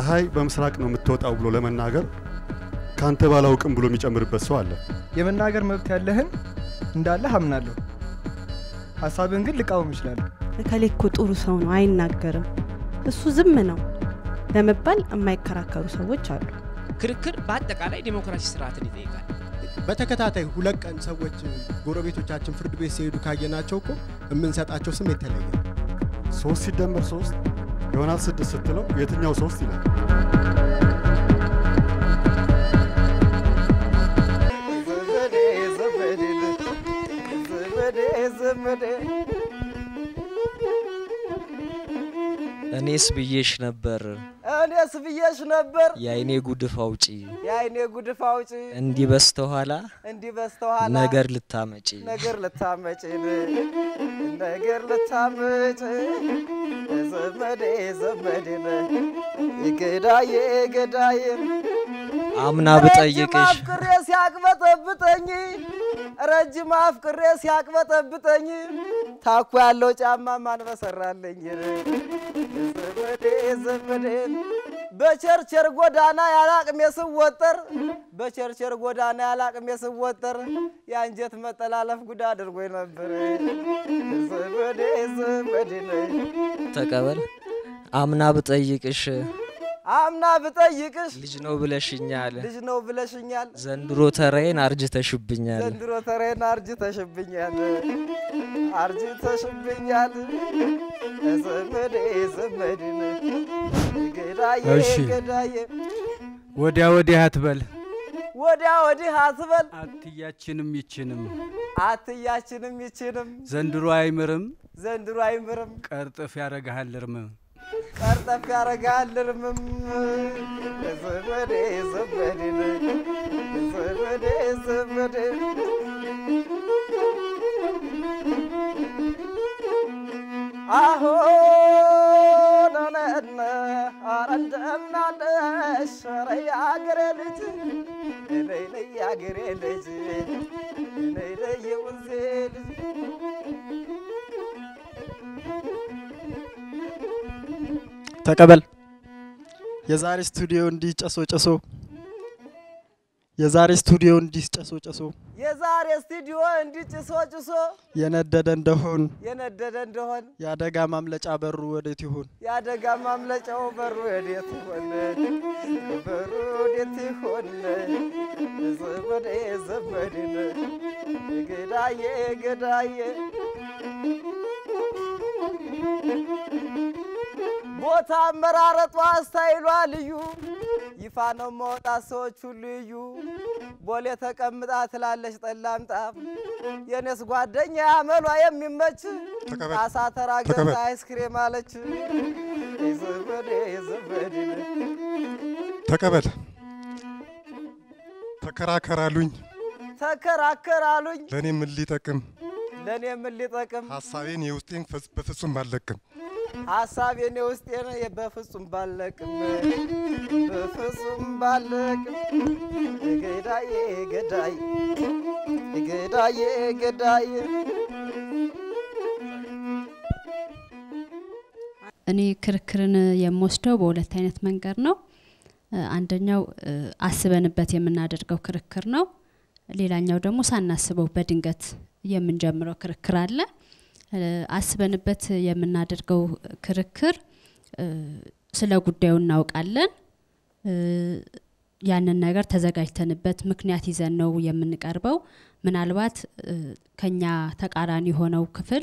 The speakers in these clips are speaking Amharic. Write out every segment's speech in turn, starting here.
ፀሐይ በምስራቅ ነው የምትወጣው ብሎ ለመናገር ካንተ ባላውቅም ብሎ የሚጨምርበት ሰው አለ። የመናገር መብት ያለህን እንዳለህ አምናለሁ። ሀሳብን ግን ልቃወም እችላለሁ። እከሌ እኮ ጥሩ ሰው ነው አይናገርም፣ እሱ ዝም ነው ለመባል የማይከራከሩ ሰዎች አሉ። ክርክር በአጠቃላይ ዴሞክራሲ ስርዓትን ይጠይቃል። በተከታታይ ሁለት ቀን ሰዎች ጎረቤቶቻችን ፍርድ ቤት ሲሄዱ ካየናቸው እኮ የምንሰጣቸው ስም የተለየ ነው። ሶስት ሲደመር ሶስት ይሆናል ስድስት ስትለው የትኛው ሶስት ይላል። እኔስ ብዬሽ ነበር እኔስ ብዬሽ ነበር የአይኔ ጉድፍ አውጪ የአይኔ ጉድፍ አውጪ እንዲህ በስተኋላ እንዲህ በስተኋላ ነገር ልታመጪ ነገር ልታመጪ ነገር ልታመጪ ዘመዴ ዘመዴ ገዳዬ ገዳዬ አምና ረጅም ብጠይቅሽ አፍቅሬ ሲያቅበጠብጠኝ ረጅም አፍቅሬ ሲያቅበጠብጠኝ ታኮ ያለው ጫማ ማን በሰራለኝ ዘመዴ ዘመዴ በቸርቸር ጎዳና ያላቅሜ ስወጠር በቸርቸር ጎዳና ያላቅሜ ስወጠር የአንጀት መጠላለፍ ጉዳ አድርጎኝ ነበር ዘመዴ ዘመዴ ተቀበል አምና ብጠይቅሽ አምና ብጠይቅሽ ልጅ ነው ብለሽኛል ልጅ ነው ብለሽኛል ዘንድሮ ተራዬን አርጅተሽብኛል ዘንድሮ ተሬን አርጅተሽብኛል አርጅተሽብኛል ዘመዴ ዘመድን ገዳዬ እሺ። ገዳዬ ወዲያ ወዲህ አትበል ወዲያ ወዲህ አትበል አትያችንም ይችንም አትያችንም ይችንም ዘንድሮ አይምርም ዘንድሮ አይምርም ቀርጥፍ ያረግሃል እርምም ቀርጠፍ ያረጋል እርምም ዘመዴ ዘመድን ዘመዴ ዘመዴ አሁን ነነ ኧረ እንደምናለሽ ኧረ የአገሬ ልጅ ነይ ነይ የአገሬ ልጅ ነይ ነይ የወንዜ ልጅ ተቀበል። የዛሬ ስቱዲዮ እንዲህ ጨሶ ጨሶ የዛሬ ስቱዲዮ እንዲህ ጨሶ ጨሶ የዛሬ ስቱዲዮ እንዲህ ጭሶ ጭሶ የነደደ እንደሆን የነደደ እንደሆን የአደጋ ማምለጫ በሩ ወዴት ይሆን? የአደጋ ማምለጫው በሩ ወዴት ይሆን? በሩ ወዴት ይሆን? ዘመዴ ዘመዴን ገዳዬ ገዳዬ ቦታ አመራረጧ ስታይሏ ልዩ ይፋ ነው መውጣት ሰዎች ሁሉ እዩ ቦሌ ተቀምጣ ትላለች ጠላምጣ የኔስ ጓደኛ አመሏ የሚመች ተቀበል፣ አሳ ተራ ተቀበል። ገብታ አይስክሬም አለች ዘመዴ ዘመዴ ተቀበል። ተከራከራሉኝ ተከራከራሉኝ ለእኔ ምን ሊጠቅም ለእኔ ምን ሊጠቅም ሀሳቤን የውስጤን ፈጽ- በፍጹም አልለቅም። ሀሳቤን የውስጤን በፍጹም ባለቅም በፍጹም ባለቅም ገዳዬ ገዳዬ ገዳዬ ገዳዬ እኔ ክርክርን የምወስደው በሁለት አይነት መንገድ ነው። እ፣ አንደኛው እ፣ አስበንበት የምናደርገው ክርክር ነው። ሌላኛው ደግሞ ሳናስበው በድንገት የምንጀምረው ክርክር አለ። እ፣ አስበንበት የምናደርገው ክርክር እ፣ ስለ ጉዳዩ እናውቃለን። እ፣ ያንን ነገር ተዘጋጅተንበት ምክንያት ይዘን ነው የምንቀርበው። ምናልባት እ፣ ከኛ ተቃራኒ የሆነው ክፍል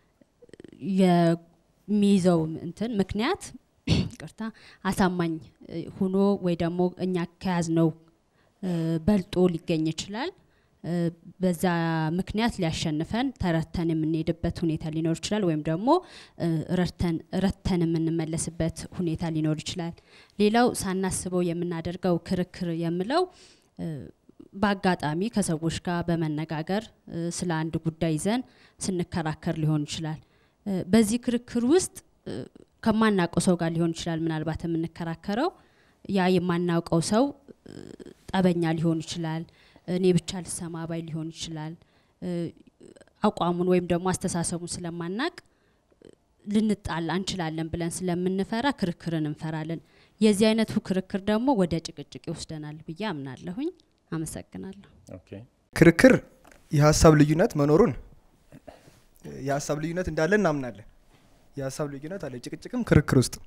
የሚይዘው እንትን ምክንያት ቅርታ አሳማኝ እ፣ ሁኖ ወይ ደግሞ እኛ ከያዝነው እ፣ በልጦ ሊገኝ ይችላል። እ፣ በዛ ምክንያት ሊያሸንፈን ተረተን የምንሄድበት ሁኔታ ሊኖር ይችላል። ወይም ደግሞ እ፣ ረድተን ረድተን የምንመለስበት ሁኔታ ሊኖር ይችላል። ሌላው ሳናስበው የምናደርገው ክርክር የምለው እ፣ በአጋጣሚ ከሰዎች ጋር በመነጋገር እ፣ ስለ አንድ ጉዳይ ይዘን ስንከራከር ሊሆን ይችላል። እ፣ በዚህ ክርክር ውስጥ እ፣ ከማናውቀው ሰው ጋር ሊሆን ይችላል ምናልባት የምንከራከረው ያ የማናውቀው ሰው እ፣ ጠበኛ ሊሆን ይችላል። እኔ ብቻ ልሰማ ባይ ሊሆን ይችላል። እ፣ አቋሙን ወይም ደግሞ አስተሳሰቡን ስለማናቅ ልንጣላ እንችላለን ብለን ስለምንፈራ ክርክርን እንፈራለን። የዚህ አይነቱ ክርክር ደግሞ ወደ ጭቅጭቅ ይወስደናል ብዬ አምናለሁኝ። አመሰግናለሁ። ኦኬ ክርክር የሀሳብ ልዩነት መኖሩን የሀሳብ ልዩነት እንዳለ እናምናለን። የሀሳብ ልዩነት አለ ጭቅጭቅም ክርክር ውስጥ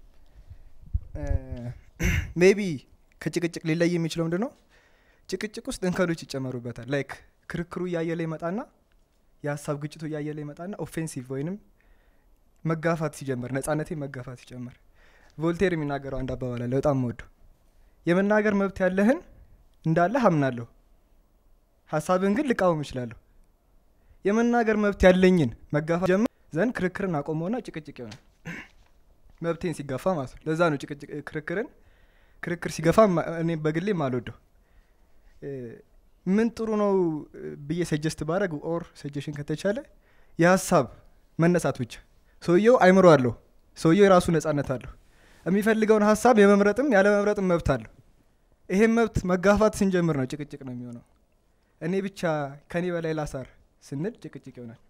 ሜቢ ከጭቅጭቅ ሊለይ የሚችለው ምንድን ነው? ጭቅጭቅ ውስጥ እንከኖች ይጨመሩበታል። ላይክ ክርክሩ እያየለ ይመጣና የሀሳብ ግጭቱ እያየለ ይመጣና ኦፌንሲቭ ወይንም መጋፋት ሲጀምር ነጻነቴ መጋፋት ሲጀምር ቮልቴር የሚናገረው አንድ አባባል አለ በጣም ወደው የመናገር መብት ያለህን እንዳለህ አምናለሁ ሀሳብህን ግን ልቃወም እችላለሁ የመናገር መብት ያለኝን መጋፋት ጀምር ዘንድ ክርክርን አቆመውና ጭቅጭቅ ይሆናል መብቴን ሲጋፋ ማለት ነው ለዛ ነው ጭቅጭቅ ክርክርን ክርክር ሲገፋ ማ- እኔ በግሌ አልወደው እ፣ ምን ጥሩ ነው እ፣ ብዬ ሰጀስት ባረግ ኦር ሰጀሽን ከተቻለ የሀሳብ መነሳት ብቻ ሰውየው አይምሮ አለው ሰውየው የራሱ ነጻነት አለው የሚፈልገውን ሀሳብ የመምረጥም ያለ መምረጥም መብት አለው ይሄን መብት መጋፋት ስንጀምር ነው ጭቅጭቅ ነው የሚሆነው እኔ ብቻ ከኔ በላይ ላሳር ስንል ጭቅጭቅ ይሆናል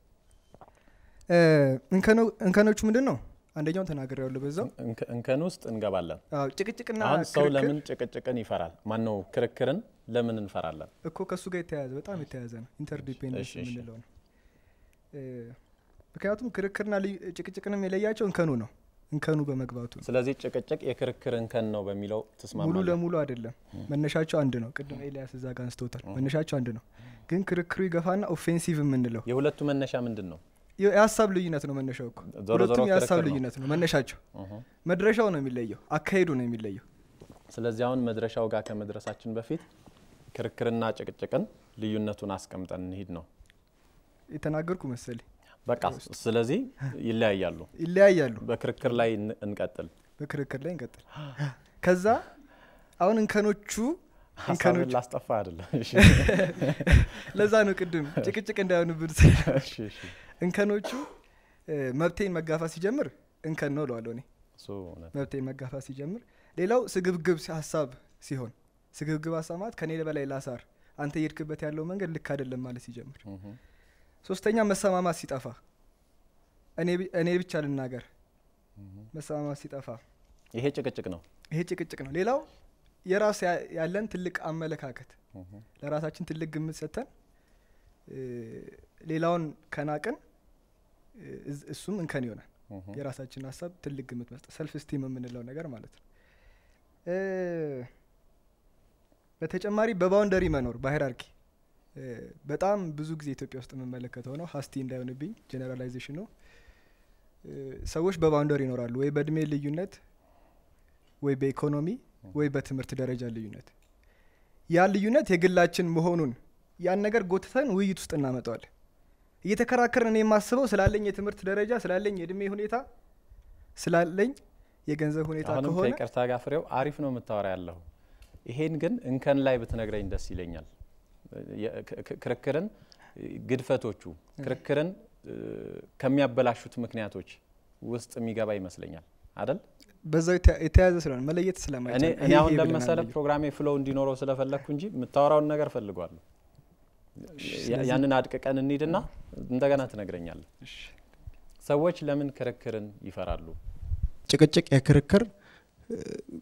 እ፣ እንከኖ- እንከኖቹ ምንድን ነው አንደኛውን ተናግሬ ያለሁ በዛው እንከ- እንከን ውስጥ እንገባለን። አዎ፣ ጭቅጭቅና አሁን ሰው ክርክር ለምን ጭቅጭቅን ይፈራል? ማን ነው ክርክርን ለምን እንፈራለን? እኮ ከእሱ ጋር የተያያዘ በጣም የተያያዘ ነው ኢንተርዲፔንደንስ እሺ፣ እሺ። የምንለው ነው እ፣ ምክንያቱም ክርክርና ልዩ- ጭቅጭቅንም የለያቸው እንከኑ ነው እንከኑ በመግባቱ ነው ስለዚህ ጭቅጭቅ የክርክር እንከን ነው በሚለው ሙሉ ትስማማለህ? ለሙሉ አይደለም መነሻቸው አንድ ነው ቅድም ኤልያስ እዛ ጋር አንስተውታል መነሻቸው አንድ ነው ግን ክርክሩ ይገፋና ኦፌንሲቭ የምንለው የሁለቱ መነሻ ምንድን ነው? የ- የሀሳብ ልዩነት ነው መነሻው እኮ ዞሮ ዞሮ ሁለቱም የሀሳብ ክርክር ነው። ልዩነት ነው መነሻቸው እሁ። መድረሻው ነው የሚለየው አካሄዱ ነው የሚለየው ስለዚህ አሁን መድረሻው ጋር ከመድረሳችን በፊት ክርክርና ጭቅጭቅን ልዩነቱን አስቀምጠን እንሂድ ነው። የተናገርኩ መሰለኝ በቃ ስለዚህ ይለያያሉ። ይለያያሉ በክርክር ላይ እን- እንቀጥል። በክርክር ላይ እንቀጥል ከዛ አሁን እንከኖቹ ሀሳብን እንከኖቹ ላስጠፋ አይደለም። እሺ። ለዛ ነው ቅድም ጭቅጭቅ እንዳይሆንብን ስል እሺ፣ እሺ። እንከኖቹ እ፣ መብቴን መጋፋት ሲጀምር እንከን ነው እለዋለሁ እኔ እሱ እውነት መብቴን መጋፋት ሲጀምር ሌላው ስግብግብ ሲ- ሀሳብ ሲሆን ስግብግብ ሀሳብ ማለት ከኔ በላይ ላሳር አንተ እየሄድክበት ያለው መንገድ ልክ አይደለም ማለት ሲጀምር እሁ። ሶስተኛ መሰማማት ሲጠፋ እኔ ቢ- እኔ ብቻ ልናገር መሰማማት ሲጠፋ ይሄ ጭቅጭቅ ነው። ይሄ ጭቅጭቅ ነው ሌላው የራስ ያ- ያለን ትልቅ አመለካከት እሁ። ለራሳችን ትልቅ ግምት ሰጥተን እ፣ ሌላውን ከናቅን እ፣ እዝ- እሱም እንከን ይሆናል እሁ። የራሳችን ሀሳብ ትልቅ ግምት መስጠት ሰልፍ ስቲም የምንለው ነገር ማለት ነው እ፣ በተጨማሪ በባውንደሪ መኖር በሃይራርኪ እ፣ በጣም ብዙ ጊዜ ኢትዮጵያ ውስጥ የምመለከተው ነው ሀስቲ እንዳይሆንብኝ ጀነራላይዜሽን ነው እ፣ ሰዎች በባውንደሪ ይኖራሉ ወይ በእድሜ ልዩነት ወይ በኢኮኖሚ ወይ በትምህርት ደረጃ ልዩነት ያ ልዩነት የግላችን መሆኑን ያን ነገር ጎትተን ውይይት ውስጥ እናመጣዋለን እየተከራከርን እኔ የማስበው ስላለኝ የትምህርት ደረጃ ስላለኝ የእድሜ ሁኔታ ስላለኝ የገንዘብ ሁኔታ አሁንም ከሆነ ከይቅርታ ጋር ፍሬው አሪፍ ነው የምታወራ ያለሁ። ይሄን ግን እንከን ላይ ብትነግረኝ ደስ ይለኛል። የ- ክ- ክ- ክርክርን ግድፈቶቹ ክርክርን እ፣ ከሚያበላሹት ምክንያቶች ውስጥ የሚገባ ይመስለኛል አይደል? በዛው የተ- የተያያዘ ስለሆነ መለየት ስለማይቻል እኔ ይሄ እኔ አሁን ይሄ ብለናል ለመሰለ ብዬ። ፕሮግራሜ ፍሎው እንዲኖረው ስለፈለግኩ እንጂ የምታወራውን ነገር ፈልጓለሁ። ያ- ያንን አድቅቀን እንሂድና እንደገና ትነግረኛለህ። ሰዎች ለምን ክርክርን ይፈራሉ? ጭቅጭቅ የክርክር እ፣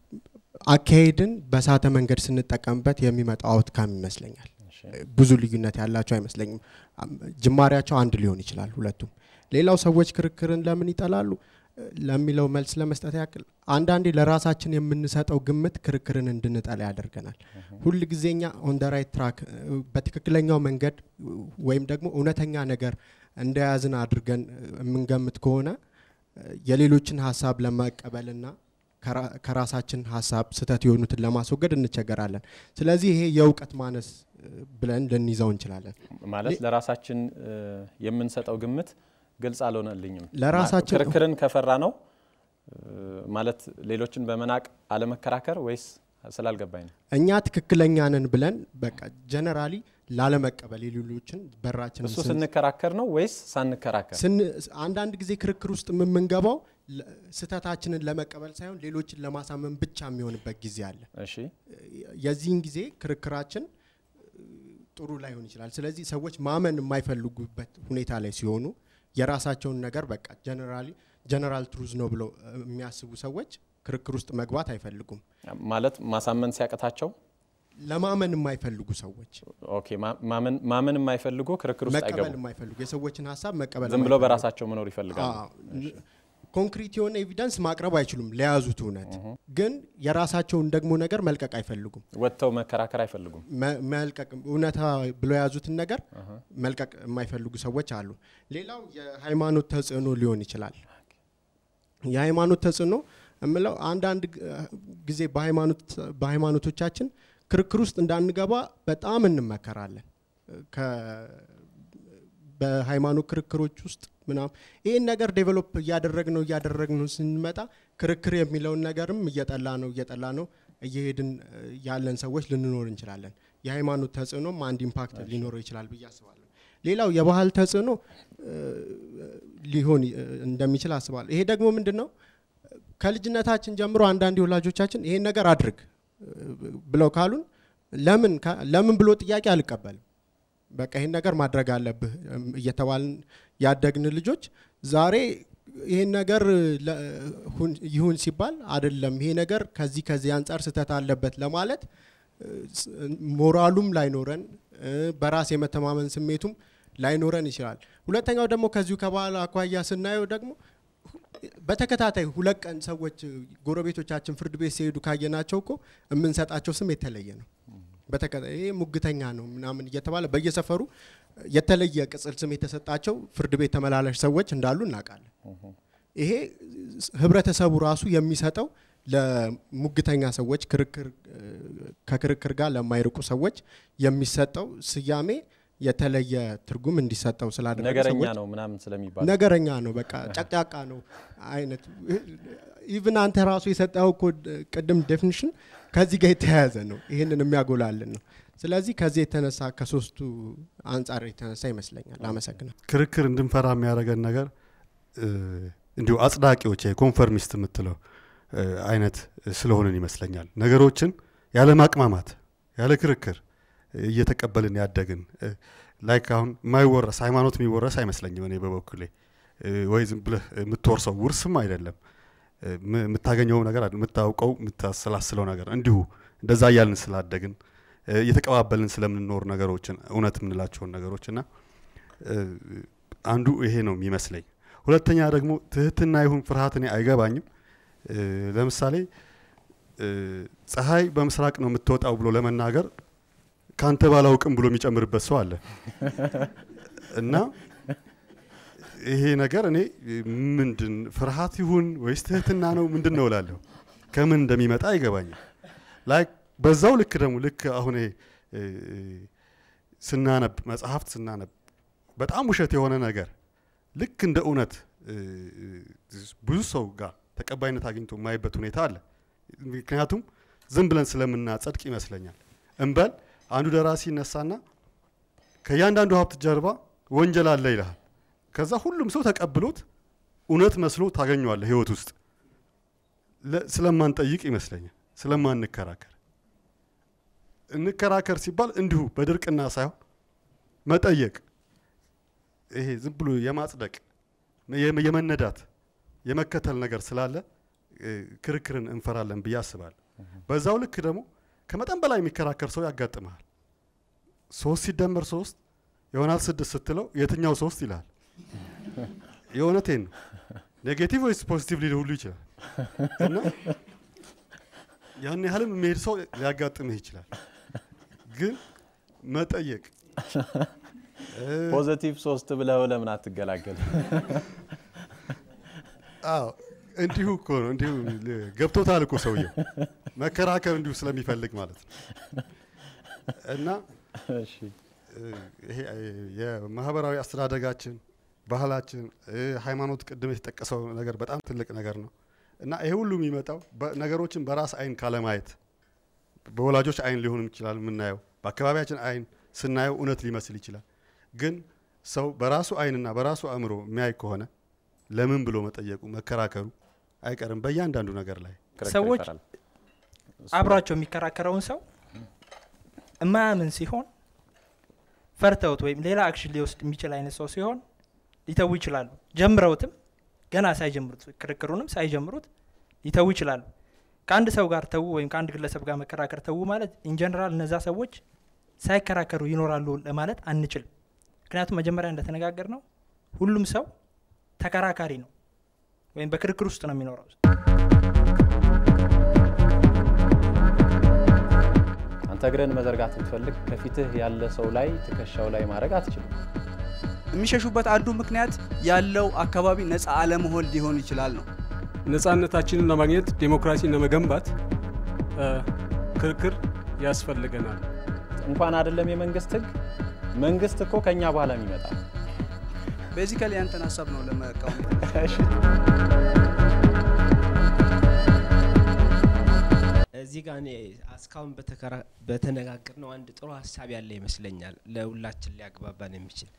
አካሄድን በሳተ መንገድ ስንጠቀምበት የሚመጣው አውትካም ይመስለኛል። ብዙ ልዩነት ያላቸው አይመስለኝም። አም- ጅማሬያቸው አንድ ሊሆን ይችላል ሁለቱም። ሌላው ሰዎች ክርክርን ለምን ይጠላሉ እ፣ ለሚለው መልስ ለመስጠት ያክል አንዳንዴ ለራሳችን የምንሰጠው ግምት ክርክርን እንድንጠላ ያደርገናል። ሁል ጊዜኛ ኦን ደ ራይት ትራክ በትክክለኛው መንገድ እ፣ ወይም ደግሞ እውነተኛ ነገር እንደያዝን አድርገን እ፣ የምንገምት ከሆነ እ፣ የሌሎችን ሀሳብ ለመቀበልና ከራ- ከራሳችን ሀሳብ ስህተት የሆኑትን ለማስወገድ እንቸገራለን። ስለዚህ ይሄ የእውቀት ማነስ እ፣ ብለን ልንይዘው እንችላለን። ማለት ለራሳችን እ፣ የምንሰጠው ግምት ግልጽ አልሆነልኝም። ለራሳችን- ማ- ክርክርን ከፈራ ነው እ፣ ማለት ሌሎችን በመናቅ አለመከራከር ወይስ ስላልገባኝ ነው? እኛ ትክክለኛ ነን ብለን በቃ ጀነራሊ ላለመቀበል የሌሎችን በራችን እሱ ስንከራከር ነው ወይስ ሳንከራከር? አንዳንድ ጊዜ ክርክር ውስጥ የምንገባው ለ- ስህተታችንን ለመቀበል ሳይሆን ሌሎችን ለማሳመን ብቻ የሚሆንበት ጊዜ አለ። እሺ የዚህን ጊዜ ክርክራችን እ፣ ጥሩ ላይሆን ይችላል። ስለዚህ ሰዎች ማመን የማይፈልጉበት ሁኔታ ላይ ሲሆኑ የራሳቸውን ነገር በቃ ጀነራሊ ጀነራል ትሩዝ ነው ብለው እ፣ የሚያስቡ ሰዎች ክርክር ውስጥ መግባት አይፈልጉም። ማለት ማሳመን ሲያቅታቸው ለማመን የማይፈልጉ ሰዎች ኦኬ፣ ማ- ማመን ማመን የማይፈልጉ ክርክር ውስጥ መቀበል አይገቡም። የማይፈልጉ የሰዎችን ሀሳብ መቀበል ዝም ብሎ የማይፈልጉ። በራሳቸው መኖር ይፈልጋሉ። አዎ፣ ኮንክሪት የሆነ ኤቪደንስ ማቅረብ አይችሉም ለያዙት እውነት፣ ግን የራሳቸውን ደግሞ ነገር መልቀቅ አይፈልጉም። ወጥተው መከራከር አይፈልጉም። መ- መልቀቅ እውነታ ብሎ የያዙትን ነገር መልቀቅ የማይፈልጉ ሰዎች አሉ። ሌላው የሃይማኖት ተጽዕኖ ሊሆን ይችላል። የሃይማኖት ተጽዕኖ የምለው አንዳንድ ግ- ጊዜ በሃይማኖት በሃይማኖቶቻችን ክርክር ውስጥ እንዳንገባ በጣም እንመከራለን። ከ- በሃይማኖት ክርክሮች ውስጥ ምናምን ይህን ነገር ዴቨሎፕ እያደረግነው እያደረግነው ስንመጣ ክርክር የሚለውን ነገርም እየጠላ ነው እየጠላ ነው እየሄድን እ, ያለን ሰዎች ልንኖር እንችላለን። የሃይማኖት ተጽዕኖም አንድ ኢምፓክት ሊኖረው ይችላል ብዬ አስባለሁ። ሌላው የባህል ተጽዕኖ እ, ሊሆን እ, እንደሚችል አስባለሁ። ይሄ ደግሞ ምንድን ነው? ከልጅነታችን ጀምሮ አንዳንድ የወላጆቻችን ይሄን ነገር አድርግ እ, ብለው ካሉን ለምን ካ- ለምን ብሎ ጥያቄ አልቀበልም። በቃ ይሄን ነገር ማድረግ አለብህ እም፣ እየተባልን ያደግን ልጆች ዛሬ ይሄን ነገር ለ- ሁን- ይሁን ሲባል አይደለም ይሄ ነገር ከዚህ ከዚህ አንጻር ስህተት አለበት ለማለት እ፣ ስ- ሞራሉም ላይኖረን እ፣ በራስ የመተማመን ስሜቱም ላይኖረን ይችላል። ሁለተኛው ደግሞ ከዚሁ ከባህል አኳያ ስናየው ደግሞ በተከታታይ ሁለት ቀን ሰዎች ጎረቤቶቻችን ፍርድ ቤት ሲሄዱ ካየናቸው እኮ የምንሰጣቸው ስም የተለየ ነው። በተከታታይ ይሄ ሙግተኛ ነው ምናምን እየተባለ በየሰፈሩ የተለየ ቅጽል ስም የተሰጣቸው ፍርድ ቤት ተመላላሽ ሰዎች እንዳሉ እናውቃለን። ይሄ ህብረተሰቡ ራሱ የሚሰጠው ለሙግተኛ ሰዎች ክርክር እ፣ ከክርክር ጋር ለማይርቁ ሰዎች የሚሰጠው ስያሜ የተለየ ትርጉም እንዲሰጠው ስላደረገ ነገረኛ ሰዎች ነው ምናምን ስለሚባል ነገረኛ ነው፣ በቃ ጨቅጫቃ ነው አይነት ኢቭን አንተ ራሱ የሰጠው እኮ ድ- ቅድም ዴፊኒሽን ከዚህ ጋር የተያያዘ ነው። ይህንን የሚያጎላልን ነው። ስለዚህ ከዚህ የተነሳ ከሶስቱ አንጻር የተነሳ ይመስለኛል። አመሰግናል። ክርክር እንድንፈራ የሚያደርገን ነገር እ፣ እንዲሁ አጽዳቂዎች ኮንፈርሚስት የምትለው እ፣ አይነት ስለሆንን ይመስለኛል። ነገሮችን ያለ ማቅማማት ያለ ክርክር እየተቀበልን ያደግን እ፣ ላይክ አሁን የማይወረስ ሃይማኖት የሚወረስ አይመስለኝም እኔ በበኩሌ እ፣ ወይ ዝም ብለህ የምትወርሰው ውርስም አይደለም እ፣ ም- የምታገኘው ነገር አይደለም፣ የምታውቀው የምታሰላስለው ነገር እንዲሁ እንደዛ እያልን ስላደግን እ፣ እየተቀባበልን ስለምንኖር ነገሮችን እውነት የምንላቸውን ነገሮች እና እ፣ አንዱ ይሄ ነው የሚመስለኝ። ሁለተኛ ደግሞ ትህትና ይሁን ፍርሃት እኔ አይገባኝም። እ፣ ለምሳሌ እ፣ ፀሐይ በምስራቅ ነው የምትወጣው ብሎ ለመናገር ካንተ ባላውቅም ብሎ የሚጨምርበት ሰው አለ እና ይሄ ነገር እኔ ምንድን ፍርሃት ይሁን ወይስ ትህትና ነው ምንድን ነው እላለሁ። ከምን እንደሚመጣ አይገባኝም። ላይክ በዛው ልክ ደግሞ ልክ አሁን ይሄ እ፣ ስናነብ መጽሐፍት ስናነብ በጣም ውሸት የሆነ ነገር ልክ እንደ እውነት እ፣ ብዙ ሰው ጋር ተቀባይነት አግኝቶ የማይበት ሁኔታ አለ። ምክንያቱም ዝም ብለን ስለምናጸድቅ ይመስለኛል። እንበል አንዱ ደራሲ ይነሳና ከእያንዳንዱ ሀብት ጀርባ ወንጀል አለ ይልሃል። ከዛ ሁሉም ሰው ተቀብሎት እውነት መስሎ ታገኘዋለህ ህይወት ውስጥ ለ- ስለማንጠይቅ ይመስለኛል፣ ስለማንከራከር። እንከራከር ሲባል እንዲሁ በድርቅና ሳይሆን መጠየቅ፣ ይሄ ዝም ብሎ የማጽደቅ የመ- የመነዳት የመከተል ነገር ስላለ እ፣ ክርክርን እንፈራለን ብዬ አስባለሁ። በዛው ልክ ደግሞ ከመጠን በላይ የሚከራከር ሰው ያጋጥመሃል። ሶስት ሲደመር ሶስት ይሆናል ስድስት ስትለው የትኛው ሶስት ይላል። የእውነቴን ነው። ኔጌቲቭ ወይስ ፖዚቲቭ ሊል ሁሉ ይችላል እና ያን ያህልም የሚሄድ ሰው ሊያጋጥምህ ይችላል። ግን መጠየቅ እ፣ ፖዘቲቭ ሶስት ብለው ለምን አትገላገል? አዎ እንዲሁ እኮ ነው። እንዲሁ ል- ገብቶታል እኮ ሰውየው መከራከር እንዲሁ ስለሚፈልግ ማለት ነው። እና እሺ እ፣ ይሄ እ፣ የማህበራዊ አስተዳደጋችን፣ ባህላችን፣ እ፣ ሃይማኖት ቅድም የተጠቀሰው ነገር በጣም ትልቅ ነገር ነው እና ይሄ ሁሉ የሚመጣው በ- ነገሮችን በራስ አይን ካለማየት በወላጆች አይን ሊሆንም ይችላል የምናየው በአካባቢያችን አይን ስናየው እውነት ሊመስል ይችላል። ግን ሰው በራሱ አይንና በራሱ አእምሮ የሚያይ ከሆነ ለምን ብሎ መጠየቁ መከራከሩ አይቀርም በእያንዳንዱ ነገር ላይ ክርክር ሰዎች ይፈራል። እሱ አብሯቸው የሚከራከረውን ሰው እማያምን ሲሆን ፈርተውት ወይም ሌላ አክሽን ሊወስድ የሚችል አይነት ሰው ሲሆን ሊተዉ ይችላሉ። ጀምረውትም ገና ሳይጀምሩት ክርክሩንም ሳይጀምሩት ሊተዉ ይችላሉ። ከአንድ ሰው ጋር ተዉ ወይም ከአንድ ግለሰብ ጋር መከራከር ተዉ ማለት ኢንጀነራል እነዛ ሰዎች ሳይከራከሩ ይኖራሉ ለማለት አንችልም። ምክንያቱም መጀመሪያ እንደተነጋገር ነው ሁሉም ሰው ተከራካሪ ነው ወይም በክርክር ውስጥ ነው የሚኖረው። አንተ እግርህን መዘርጋት ብትፈልግ ከፊትህ ያለ ሰው ላይ ትከሻው ላይ ማድረግ አትችልም። የሚሸሹበት አንዱ ምክንያት ያለው አካባቢ ነፃ አለመሆን ሊሆን ይችላል ነው። ነጻነታችንን ለማግኘት ዴሞክራሲን ለመገንባት ክርክር ያስፈልገናል። እንኳን አይደለም የመንግስት ህግ፣ መንግስት እኮ ከኛ በኋላ የሚመጣ ቤዚካሊ ያንተን ሀሳብ ነው ለመቃወም እዚህ ጋር እኔ እስካሁን በተነጋገር ነው አንድ ጥሩ ሀሳብ ያለ ይመስለኛል ለሁላችን ሊያግባባን የሚችል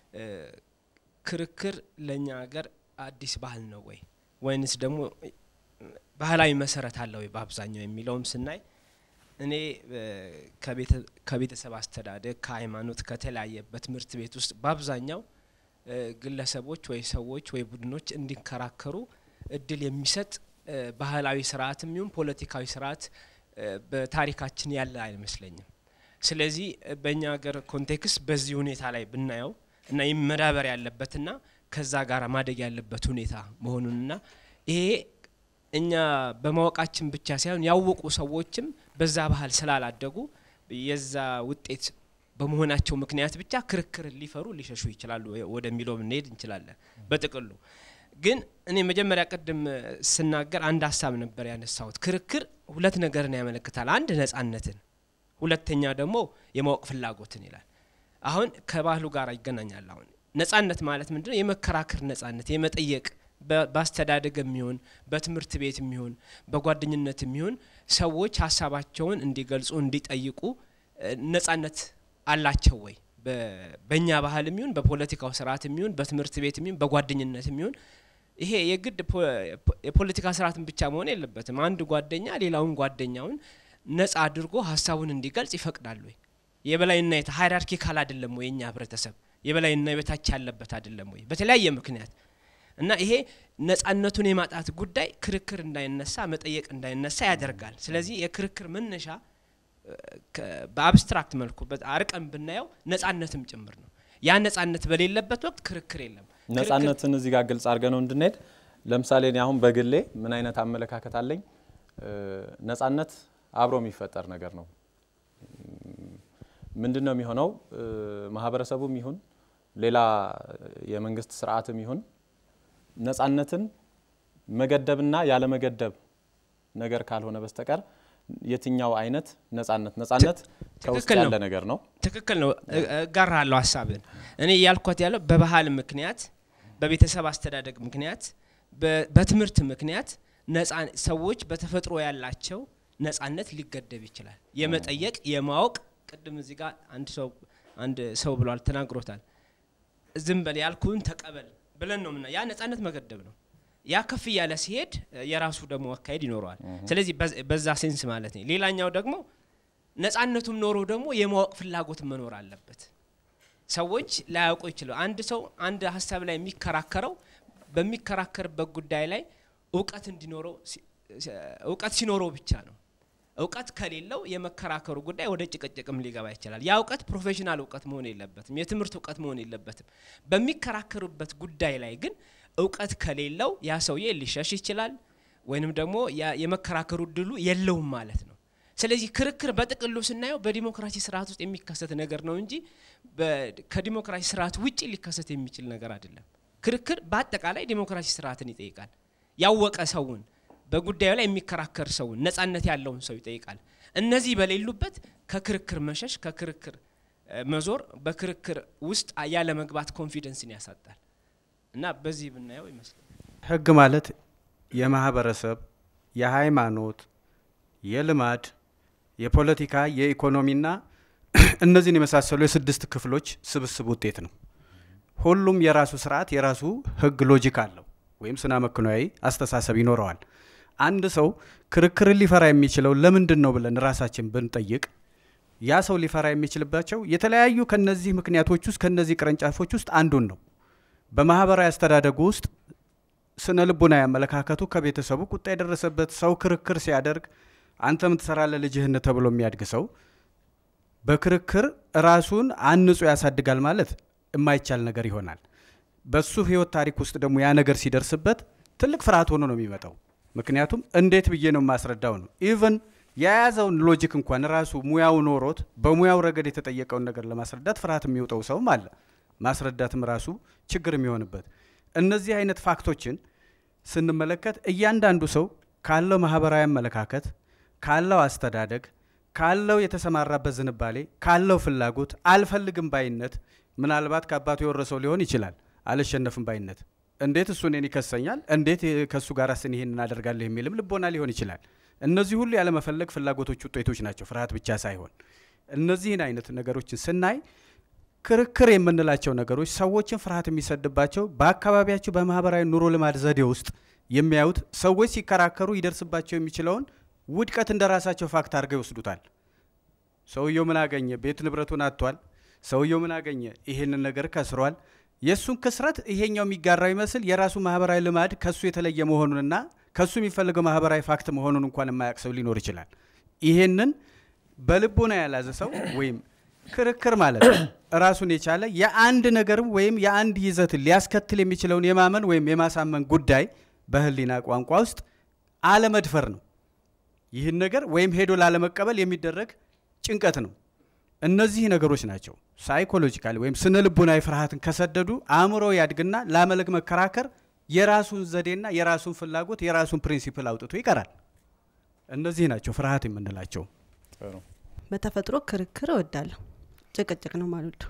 ክርክር ለእኛ ሀገር አዲስ ባህል ነው ወይ ወይንስ ደግሞ ባህላዊ መሰረት አለ ወይ በአብዛኛው የሚለውም ስናይ እኔ ከቤተሰብ አስተዳደግ ከሃይማኖት ከተለያየ በትምህርት ቤት ውስጥ በአብዛኛው ግለሰቦች ወይ ሰዎች ወይ ቡድኖች እንዲከራከሩ እድል የሚሰጥ ባህላዊ ስርዓትም ይሁን ፖለቲካዊ ስርዓት በታሪካችን ያለ አይመስለኝም። ስለዚህ በእኛ ሀገር ኮንቴክስት በዚህ ሁኔታ ላይ ብናየው እና ይህ መዳበር ያለበትና ከዛ ጋር ማደግ ያለበት ሁኔታ መሆኑንና ይሄ እኛ በማወቃችን ብቻ ሳይሆን ያወቁ ሰዎችም በዛ ባህል ስላላደጉ የዛ ውጤት በመሆናቸው ምክንያት ብቻ ክርክርን ሊፈሩ ሊሸሹ ይችላሉ ወደሚለው ብንሄድ እንችላለን። በጥቅሉ ግን እኔ መጀመሪያ ቅድም ስናገር አንድ ሀሳብ ነበር ያነሳሁት። ክርክር ሁለት ነገርን ያመለክታል። አንድ ነጻነትን፣ ሁለተኛ ደግሞ የማወቅ ፍላጎትን ይላል። አሁን ከባህሉ ጋር ይገናኛል። አሁን ነጻነት ማለት ምንድነው? የመከራከር ነጻነት፣ የመጠየቅ በአስተዳደግ የሚሆን በትምህርት ቤት የሚሆን በጓደኝነት የሚሆን ሰዎች ሀሳባቸውን እንዲገልጹ እንዲጠይቁ ነጻነት አላቸው ወይ? በእኛ ባህል የሚሆን በፖለቲካው ስርዓት የሚሆን በትምህርት ቤት የሚሆን በጓደኝነት የሚሆን ይሄ የግድ የፖለቲካ ስርዓትን ብቻ መሆን የለበትም። አንድ ጓደኛ ሌላውን ጓደኛውን ነጻ አድርጎ ሀሳቡን እንዲገልጽ ይፈቅዳል ወይ? የበላይና የታ ሃይራርኪካል አይደለም ወይ? የኛ ህብረተሰብ የበላይና የበታች ያለበት አይደለም ወይ? በተለያየ ምክንያት እና ይሄ ነጻነቱን የማጣት ጉዳይ ክርክር እንዳይነሳ መጠየቅ እንዳይነሳ ያደርጋል። ስለዚህ የክርክር መነሻ በአብስትራክት መልኩ አርቀን ብናየው ነጻነትም ጭምር ነው። ያ ነጻነት በሌለበት ወቅት ክርክር የለም። ነጻነትን እዚህ ጋር ግልጽ አድርገ ነው እንድንሄድ። ለምሳሌ እኔ አሁን በግሌ ምን አይነት አመለካከት አለኝ? ነጻነት አብሮ የሚፈጠር ነገር ነው። ምንድን ነው የሚሆነው? ማህበረሰቡም ይሁን ሌላ የመንግስት ስርዓትም ይሁን ነጻነትን መገደብና ያለመገደብ ነገር ካልሆነ በስተቀር የትኛው አይነት ነጻነት ነጻነት ከውስጥ ትክክል ያለ ነው። ነገር ነው። ትክክል ነው። እጋራለሁ ሀሳብን። እኔ እያልኳት ያለው በባህል ምክንያት፣ በቤተሰብ አስተዳደግ ምክንያት፣ በ- በትምህርት ምክንያት ነጻ ሰዎች በተፈጥሮ ያላቸው ነጻነት ሊገደብ ይችላል። የመጠየቅ የማወቅ ቅድም እዚህ ጋር አንድ ሰው አንድ ሰው ብሏል ተናግሮታል። ዝም በል ያልኩህን ተቀበል ብለን ነው ምና ያ ነጻነት መገደብ ነው። ያ ከፍ እያለ ሲሄድ እ፣ የራሱ ደግሞ አካሄድ ይኖረዋል። ስለዚህ በዝ- በዛ ሴንስ ማለት ነው። ሌላኛው ደግሞ ነጻነቱም ኖሮ ደግሞ የማወቅ ፍላጎት መኖር አለበት። ሰዎች ላያውቁ ይችላሉ። አንድ ሰው አንድ ሀሳብ ላይ የሚከራከረው በሚከራከርበት ጉዳይ ላይ እውቀት እንዲኖረው ሲ- ሲ- እውቀት ሲኖረው ብቻ ነው። እውቀት ከሌለው የመከራከሩ ጉዳይ ወደ ጭቅጭቅም ሊገባ ይችላል። ያ እውቀት ፕሮፌሽናል እውቀት መሆን የለበትም። የትምህርት እውቀት መሆን የለበትም። በሚከራከሩበት ጉዳይ ላይ ግን እውቀት ከሌለው ያ ሰውዬ ሊሸሽ ይችላል፣ ወይንም ደግሞ ያ- የመከራከሩ እድሉ የለውም ማለት ነው። ስለዚህ ክርክር በጥቅሉ ስናየው በዲሞክራሲ ስርዓት ውስጥ የሚከሰት ነገር ነው እንጂ በ- ከዲሞክራሲ ስርዓት ውጭ ሊከሰት የሚችል ነገር አይደለም። ክርክር በአጠቃላይ ዲሞክራሲ ስርዓትን ይጠይቃል። ያወቀ ሰውን በጉዳዩ ላይ የሚከራከር ሰውን ነጻነት ያለውን ሰው ይጠይቃል። እነዚህ በሌሉበት ከክርክር መሸሽ፣ ከክርክር እ፣ መዞር፣ በክርክር ውስጥ ያለ መግባት ኮንፊደንስን ያሳጣል እና በዚህ ብናየው ይመስላል። ህግ ማለት የማህበረሰብ፣ የሃይማኖት፣ የልማድ፣ የፖለቲካ፣ የኢኮኖሚና እነዚህን የመሳሰሉ የስድስት ክፍሎች ስብስብ ውጤት ነው። ሁሉም የራሱ ስርዓት የራሱ ህግ ሎጂክ አለው ወይም ስነ መክኖያዊ አስተሳሰብ ይኖረዋል። አንድ ሰው ክርክርን ሊፈራ የሚችለው ለምንድን ነው ብለን ራሳችን ብንጠይቅ ያ ሰው ሊፈራ የሚችልባቸው የተለያዩ ከነዚህ ምክንያቶች ውስጥ ከነዚህ ቅርንጫፎች ውስጥ አንዱን ነው። በማህበራዊ አስተዳደጉ ውስጥ ስነ ልቦናዊ አመለካከቱ ከቤተሰቡ ቁጣ የደረሰበት ሰው ክርክር ሲያደርግ አንተ ምን ትሰራለህ ልጅህን ተብሎ የሚያድግ ሰው በክርክር ራሱን አንጾ ያሳድጋል ማለት የማይቻል ነገር ይሆናል። በሱ ህይወት ታሪክ ውስጥ ደግሞ ያ ነገር ሲደርስበት ትልቅ ፍርሃት ሆኖ ነው የሚመጣው። ምክንያቱም እንዴት ብዬ ነው የማስረዳው ነው ኢቨን የያዘውን ሎጂክ እንኳን ራሱ ሙያው ኖሮት በሙያው ረገድ የተጠየቀውን ነገር ለማስረዳት ፍርሃት የሚውጠው ሰውም አለ። ማስረዳትም ራሱ ችግር የሚሆንበት እነዚህ አይነት ፋክቶችን ስንመለከት እያንዳንዱ ሰው ካለው ማህበራዊ አመለካከት፣ ካለው አስተዳደግ፣ ካለው የተሰማራበት ዝንባሌ፣ ካለው ፍላጎት፣ አልፈልግም ባይነት ምናልባት ከአባቱ የወረሰው ሊሆን ይችላል። አልሸነፍም ባይነት እንዴት እሱ እኔን ይከሰኛል፣ እንዴት ከእሱ ጋር ስን ይሄን እናደርጋለሁ የሚልም ልቦና ሊሆን ይችላል። እነዚህ ሁሉ ያለመፈለግ ፍላጎቶች ውጤቶች ናቸው፣ ፍርሃት ብቻ ሳይሆን። እነዚህን አይነት ነገሮችን ስናይ ክርክር የምንላቸው ነገሮች ሰዎችን ፍርሃት የሚሰድባቸው በአካባቢያቸው በማህበራዊ ኑሮ ልማድ ዘዴ ውስጥ የሚያዩት ሰዎች ሲከራከሩ ይደርስባቸው የሚችለውን ውድቀት እንደ ራሳቸው ፋክት አድርገው ይወስዱታል። ሰውየው ምን አገኘ? ቤት ንብረቱን አጥቷል። ሰውየው ምን አገኘ? ይሄንን ነገር ከስሯል። የእሱን ክስረት ይሄኛው የሚጋራው ይመስል የራሱ ማህበራዊ ልማድ ከሱ የተለየ መሆኑንና ከሱ የሚፈልገው ማህበራዊ ፋክት መሆኑን እንኳን የማያውቅ ሰው ሊኖር ይችላል። ይሄንን በልቦና ያላዘ ሰው ወይም ክርክር ማለት ራሱን የቻለ የአንድ ነገርም ወይም የአንድ ይዘትን ሊያስከትል የሚችለውን የማመን ወይም የማሳመን ጉዳይ በህሊና ቋንቋ ውስጥ አለመድፈር ነው። ይህን ነገር ወይም ሄዶ ላለመቀበል የሚደረግ ጭንቀት ነው። እነዚህ ነገሮች ናቸው ሳይኮሎጂካሊ ወይም ስነ ልቦናዊ ፍርሃትን ከሰደዱ አእምሮ ያድግና ላመለክ መከራከር የራሱን ዘዴና የራሱን ፍላጎት የራሱን ፕሪንሲፕል አውጥቶ ይቀራል። እነዚህ ናቸው ፍርሃት የምንላቸው። በተፈጥሮ ክርክር እወዳለሁ፣ ጭቅጭቅ ነው ማለት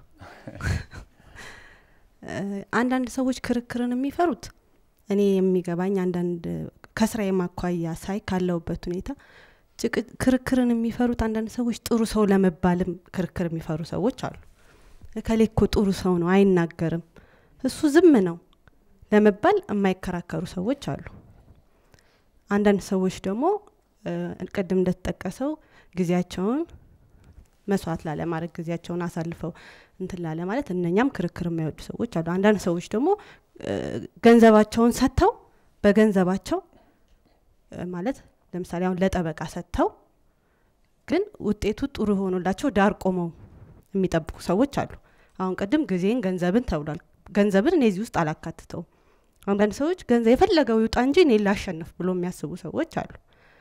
አንዳንድ ሰዎች ክርክርን የሚፈሩት እኔ የሚገባኝ አንዳንድ ከስራ የማኳያ ሳይ ካለውበት ሁኔታ ክርክርን የሚፈሩት አንዳንድ ሰዎች ጥሩ ሰው ለመባልም ክርክር የሚፈሩ ሰዎች አሉ። እከሌ እኮ ጥሩ ሰው ነው አይናገርም፣ እሱ ዝም ነው ለመባል የማይከራከሩ ሰዎች አሉ። አንዳንድ ሰዎች ደግሞ ቅድም እንደተጠቀሰው ጊዜያቸውን መስዋዕት ላለማድረግ ጊዜያቸውን አሳልፈው እንትን ላለ ማለት እነኛም ክርክር የማይወዱ ሰዎች አሉ። አንዳንድ ሰዎች ደግሞ ገንዘባቸውን ሰጥተው በገንዘባቸው ማለት ለምሳሌ አሁን ለጠበቃ ሰጥተው ግን ውጤቱ ጥሩ ሆኖላቸው ዳር ቆመው የሚጠብቁ ሰዎች አሉ። አሁን ቅድም ጊዜን ገንዘብን ተብሏል። ገንዘብን እኔ እዚህ ውስጥ አላካትተውም። አንዳንድ ሰዎች ገንዘብ የፈለገው ይውጣ እንጂ እኔ ላሸንፍ ብሎ የሚያስቡ ሰዎች አሉ።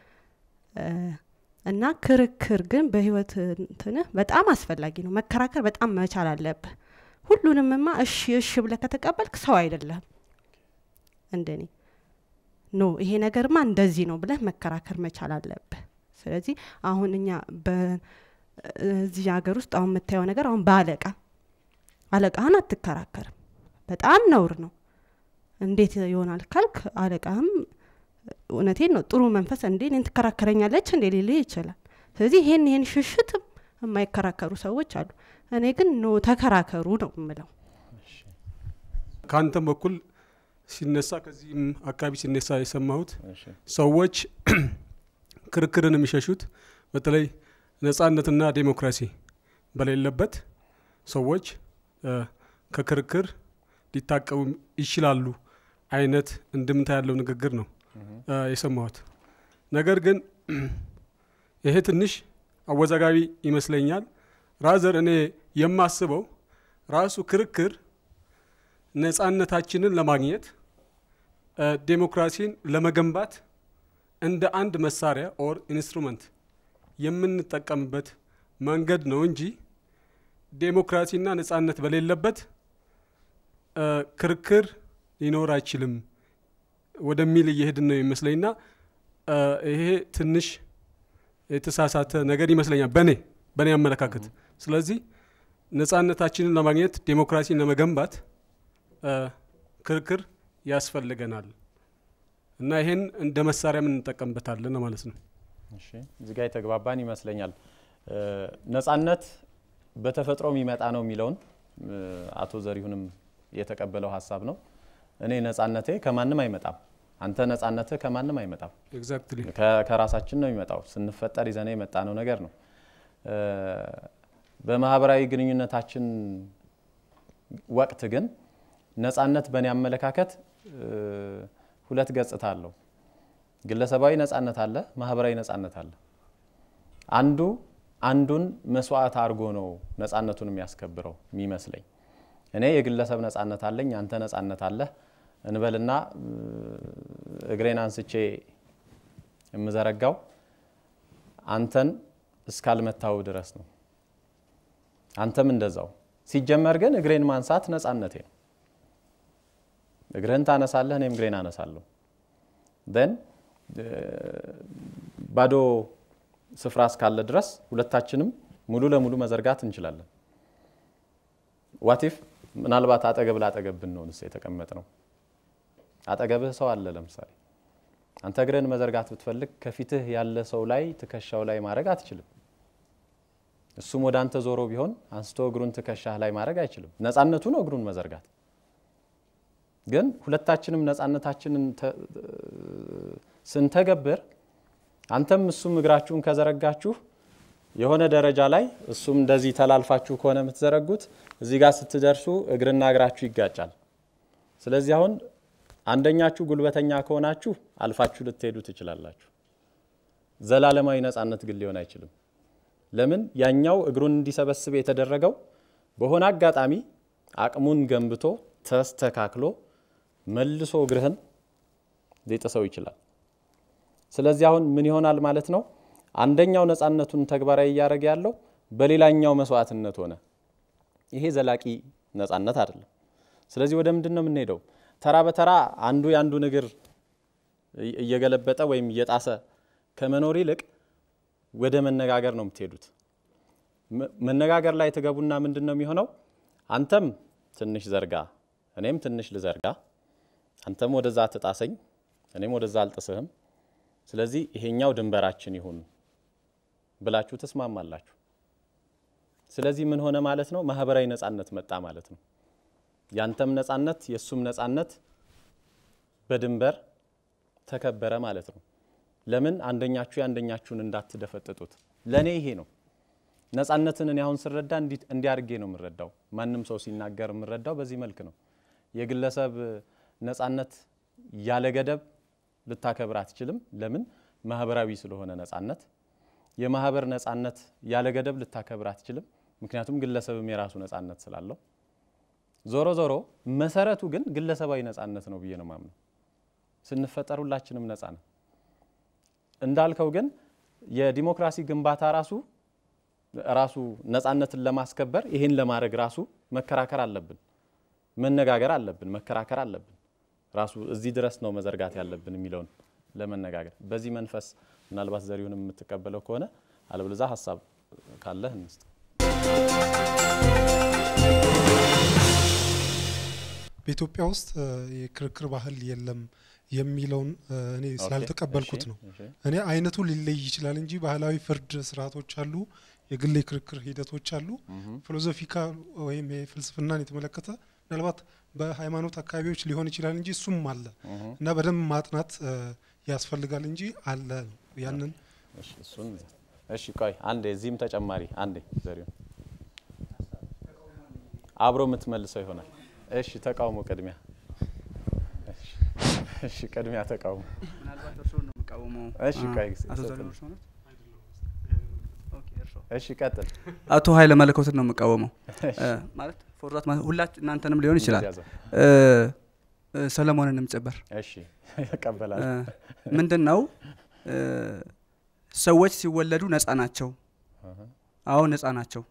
እና ክርክር ግን በህይወት እንትንህ በጣም አስፈላጊ ነው። መከራከር በጣም መቻል አለብህ። ሁሉንምማ እሺ እሺ ብለህ ከተቀበልክ ሰው አይደለም እንደኔ ኖ ይሄ ነገርማ እንደዚህ ነው ብለህ መከራከር መቻል አለብህ። ስለዚህ አሁን እኛ በዚህ ሀገር ውስጥ አሁን የምታየው ነገር አሁን በአለቃ አለቃህን አትከራከርም። በጣም ነውር ነው። እንዴት ይሆናል ካልክ አለቃህም እውነቴን ነው ጥሩ መንፈስ እንዴ እኔን ትከራከረኛለች እንዴ ሊልህ ይችላል። ስለዚህ ይሄን ይሄን ሽሽትም የማይከራከሩ ሰዎች አሉ። እኔ ግን ኖ ተከራከሩ ነው የምለው። ከአንተም በኩል ሲነሳ ከዚህም አካባቢ ሲነሳ የሰማሁት ሰዎች ክርክርን የሚሸሹት በተለይ ነጻነትና ዴሞክራሲ በሌለበት ሰዎች ከክርክር ሊታቀቡ ይችላሉ አይነት እንድምታ ያለው ንግግር ነው የሰማሁት። ነገር ግን ይሄ ትንሽ አወዛጋቢ ይመስለኛል። ራዘር እኔ የማስበው ራሱ ክርክር ነጻነታችንን ለማግኘት ዴሞክራሲን ለመገንባት እንደ አንድ መሳሪያ ኦር ኢንስትሩመንት የምንጠቀምበት መንገድ ነው እንጂ ዴሞክራሲና ነጻነት በሌለበት ክርክር ሊኖር አይችልም ወደሚል እየሄድን ነው ይመስለኝና ይሄ ትንሽ የተሳሳተ ነገር ይመስለኛል በእኔ በእኔ አመለካከት። ስለዚህ ነጻነታችንን ለማግኘት ዴሞክራሲን ለመገንባት ክርክር ያስፈልገናል እና ይሄን እንደ መሳሪያ እንጠቀምበታለን ማለት ነው። እሺ እዚህ ጋር የተግባባን ይመስለኛል። ነጻነት በተፈጥሮ የሚመጣ ነው የሚለውን አቶ ዘሪሁንም የተቀበለው ሀሳብ ነው። እኔ ነጻነቴ ከማንም አይመጣም፣ አንተ ነጻነትህ ከማንም አይመጣም። ኤግዛክትሊ ከራሳችን ነው የሚመጣው። ስንፈጠር ይዘነ የመጣ ነው ነገር ነው። በማህበራዊ ግንኙነታችን ወቅት ግን ነጻነት በእኔ አመለካከት ሁለት ገጽታ አለው። ግለሰባዊ ነጻነት አለ፣ ማህበራዊ ነጻነት አለ። አንዱ አንዱን መስዋዕት አድርጎ ነው ነጻነቱን የሚያስከብረው የሚመስለኝ። እኔ የግለሰብ ነጻነት አለኝ፣ አንተ ነጻነት አለህ እንበልና እግሬን አንስቼ የምዘረጋው አንተን እስካልመታው ድረስ ነው። አንተም እንደዛው። ሲጀመር ግን እግሬን ማንሳት ነጻነቴ ነው። እግርህን ታነሳለህ፣ እኔም እግሬን አነሳለሁ። ደን ባዶ ስፍራ እስካለ ድረስ ሁለታችንም ሙሉ ለሙሉ መዘርጋት እንችላለን። ዋቲፍ ምናልባት አጠገብ ላጠገብ ብንሆንስ የተቀመጥ ነው። አጠገብህ ሰው አለ። ለምሳሌ አንተ እግርህን መዘርጋት ብትፈልግ ከፊትህ ያለ ሰው ላይ ትከሻው ላይ ማድረግ አትችልም። እሱም ወደ አንተ ዞሮ ቢሆን አንስቶ እግሩን ትከሻህ ላይ ማድረግ አይችልም። ነጻነቱ ነው እግሩን መዘርጋት። ግን ሁለታችንም ነጻነታችንን ስንተገብር አንተም እሱም እግራችሁን ከዘረጋችሁ የሆነ ደረጃ ላይ እሱም እንደዚህ ተላልፋችሁ ከሆነ የምትዘረጉት እዚህ ጋር ስትደርሱ እግርና እግራችሁ ይጋጫል። ስለዚህ አሁን አንደኛችሁ ጉልበተኛ ከሆናችሁ አልፋችሁ ልትሄዱ ትችላላችሁ። ዘላለማዊ ነጻነት ግን ሊሆን አይችልም። ለምን? ያኛው እግሩን እንዲሰበስብ የተደረገው በሆነ አጋጣሚ አቅሙን ገንብቶ ተስተካክሎ መልሶ እግርህን ሊጥሰው ይችላል። ስለዚህ አሁን ምን ይሆናል ማለት ነው? አንደኛው ነጻነቱን ተግባራዊ እያደረገ ያለው በሌላኛው መስዋዕትነት ሆነ። ይሄ ዘላቂ ነጻነት አይደለም። ስለዚህ ወደ ምንድን ነው የምንሄደው? ተራ በተራ አንዱ የአንዱን እግር እየገለበጠ ወይም እየጣሰ ከመኖር ይልቅ ወደ መነጋገር ነው የምትሄዱት። መነጋገር ላይ ትገቡና ምንድን ነው የሚሆነው? አንተም ትንሽ ዘርጋ፣ እኔም ትንሽ ልዘርጋ፣ አንተም ወደዛ ትጣሰኝ፣ እኔም ወደዛ አልጥስህም። ስለዚህ ይሄኛው ድንበራችን ይሁን ብላችሁ ትስማማላችሁ። ስለዚህ ምን ሆነ ማለት ነው? ማህበራዊ ነጻነት መጣ ማለት ነው። ያንተም ነጻነት የእሱም ነጻነት በድንበር ተከበረ ማለት ነው። ለምን አንደኛችሁ የአንደኛችሁን እንዳትደፈጥጡት። ለእኔ ይሄ ነው ነጻነትን እኔ አሁን ስረዳ እንዲያርጌ ነው የምረዳው። ማንም ሰው ሲናገር የምረዳው በዚህ መልክ ነው። የግለሰብ ነጻነት ያለ ገደብ ልታከብር አትችልም። ለምን? ማህበራዊ ስለሆነ ነጻነት። የማህበር ነጻነት ያለ ገደብ ልታከብር አትችልም። ምክንያቱም ግለሰብም የራሱ ነጻነት ስላለው። ዞሮ ዞሮ መሰረቱ ግን ግለሰባዊ ነጻነት ነው ብዬ ነው ማምነው። ስንፈጠር ሁላችንም ነጻ ነው። እንዳልከው ግን የዲሞክራሲ ግንባታ ራሱ ራሱ ነጻነትን ለማስከበር ይሄን ለማድረግ ራሱ መከራከር አለብን፣ መነጋገር አለብን፣ መከራከር አለብን። ራሱ እዚህ ድረስ ነው መዘርጋት ያለብን የሚለውን ለመነጋገር በዚህ መንፈስ ምናልባት ዘሪሁን የምትቀበለው ከሆነ አለብለዛ ሀሳብ ካለህ እንስጥ። በኢትዮጵያ ውስጥ የክርክር ባህል የለም የሚለውን እኔ ስላልተቀበልኩት ነው። እኔ አይነቱ ሊለይ ይችላል እንጂ ባህላዊ ፍርድ ስርዓቶች አሉ፣ የግል የክርክር ሂደቶች አሉ። ፊሎዞፊካ ወይም የፍልስፍናን የተመለከተ ምናልባት በሃይማኖት አካባቢዎች ሊሆን ይችላል እንጂ እሱም አለ እና በደንብ ማጥናት ያስፈልጋል እንጂ አለ ነው ያንን እሱን እሺ፣ ቆይ አንዴ እዚህም ተጨማሪ አንዴ ዘሪሁን አብሮ የምትመልሰው ይሆናል። እሺ፣ ተቃውሞ ቅድሚያ እሺ፣ ቅድሚያ ተቃውሞ ምናልባት እርስዎን ነው የምቃወመው። እሺ፣ ቆይ አቶ ዘሪሁን እርስዎ ነው? እሺ፣ ቀጥል። አቶ ኃይለ መለኮትን ነው የምቃወመው ማለት ፎርዛት ሁላችሁ እናንተንም ሊሆን ይችላል ሰለሞንንም ጭምር። እሺ እቀበላለሁ። ምንድን ነው ሰዎች ሲወለዱ ነፃ ናቸው። አዎ ነፃ ናቸው።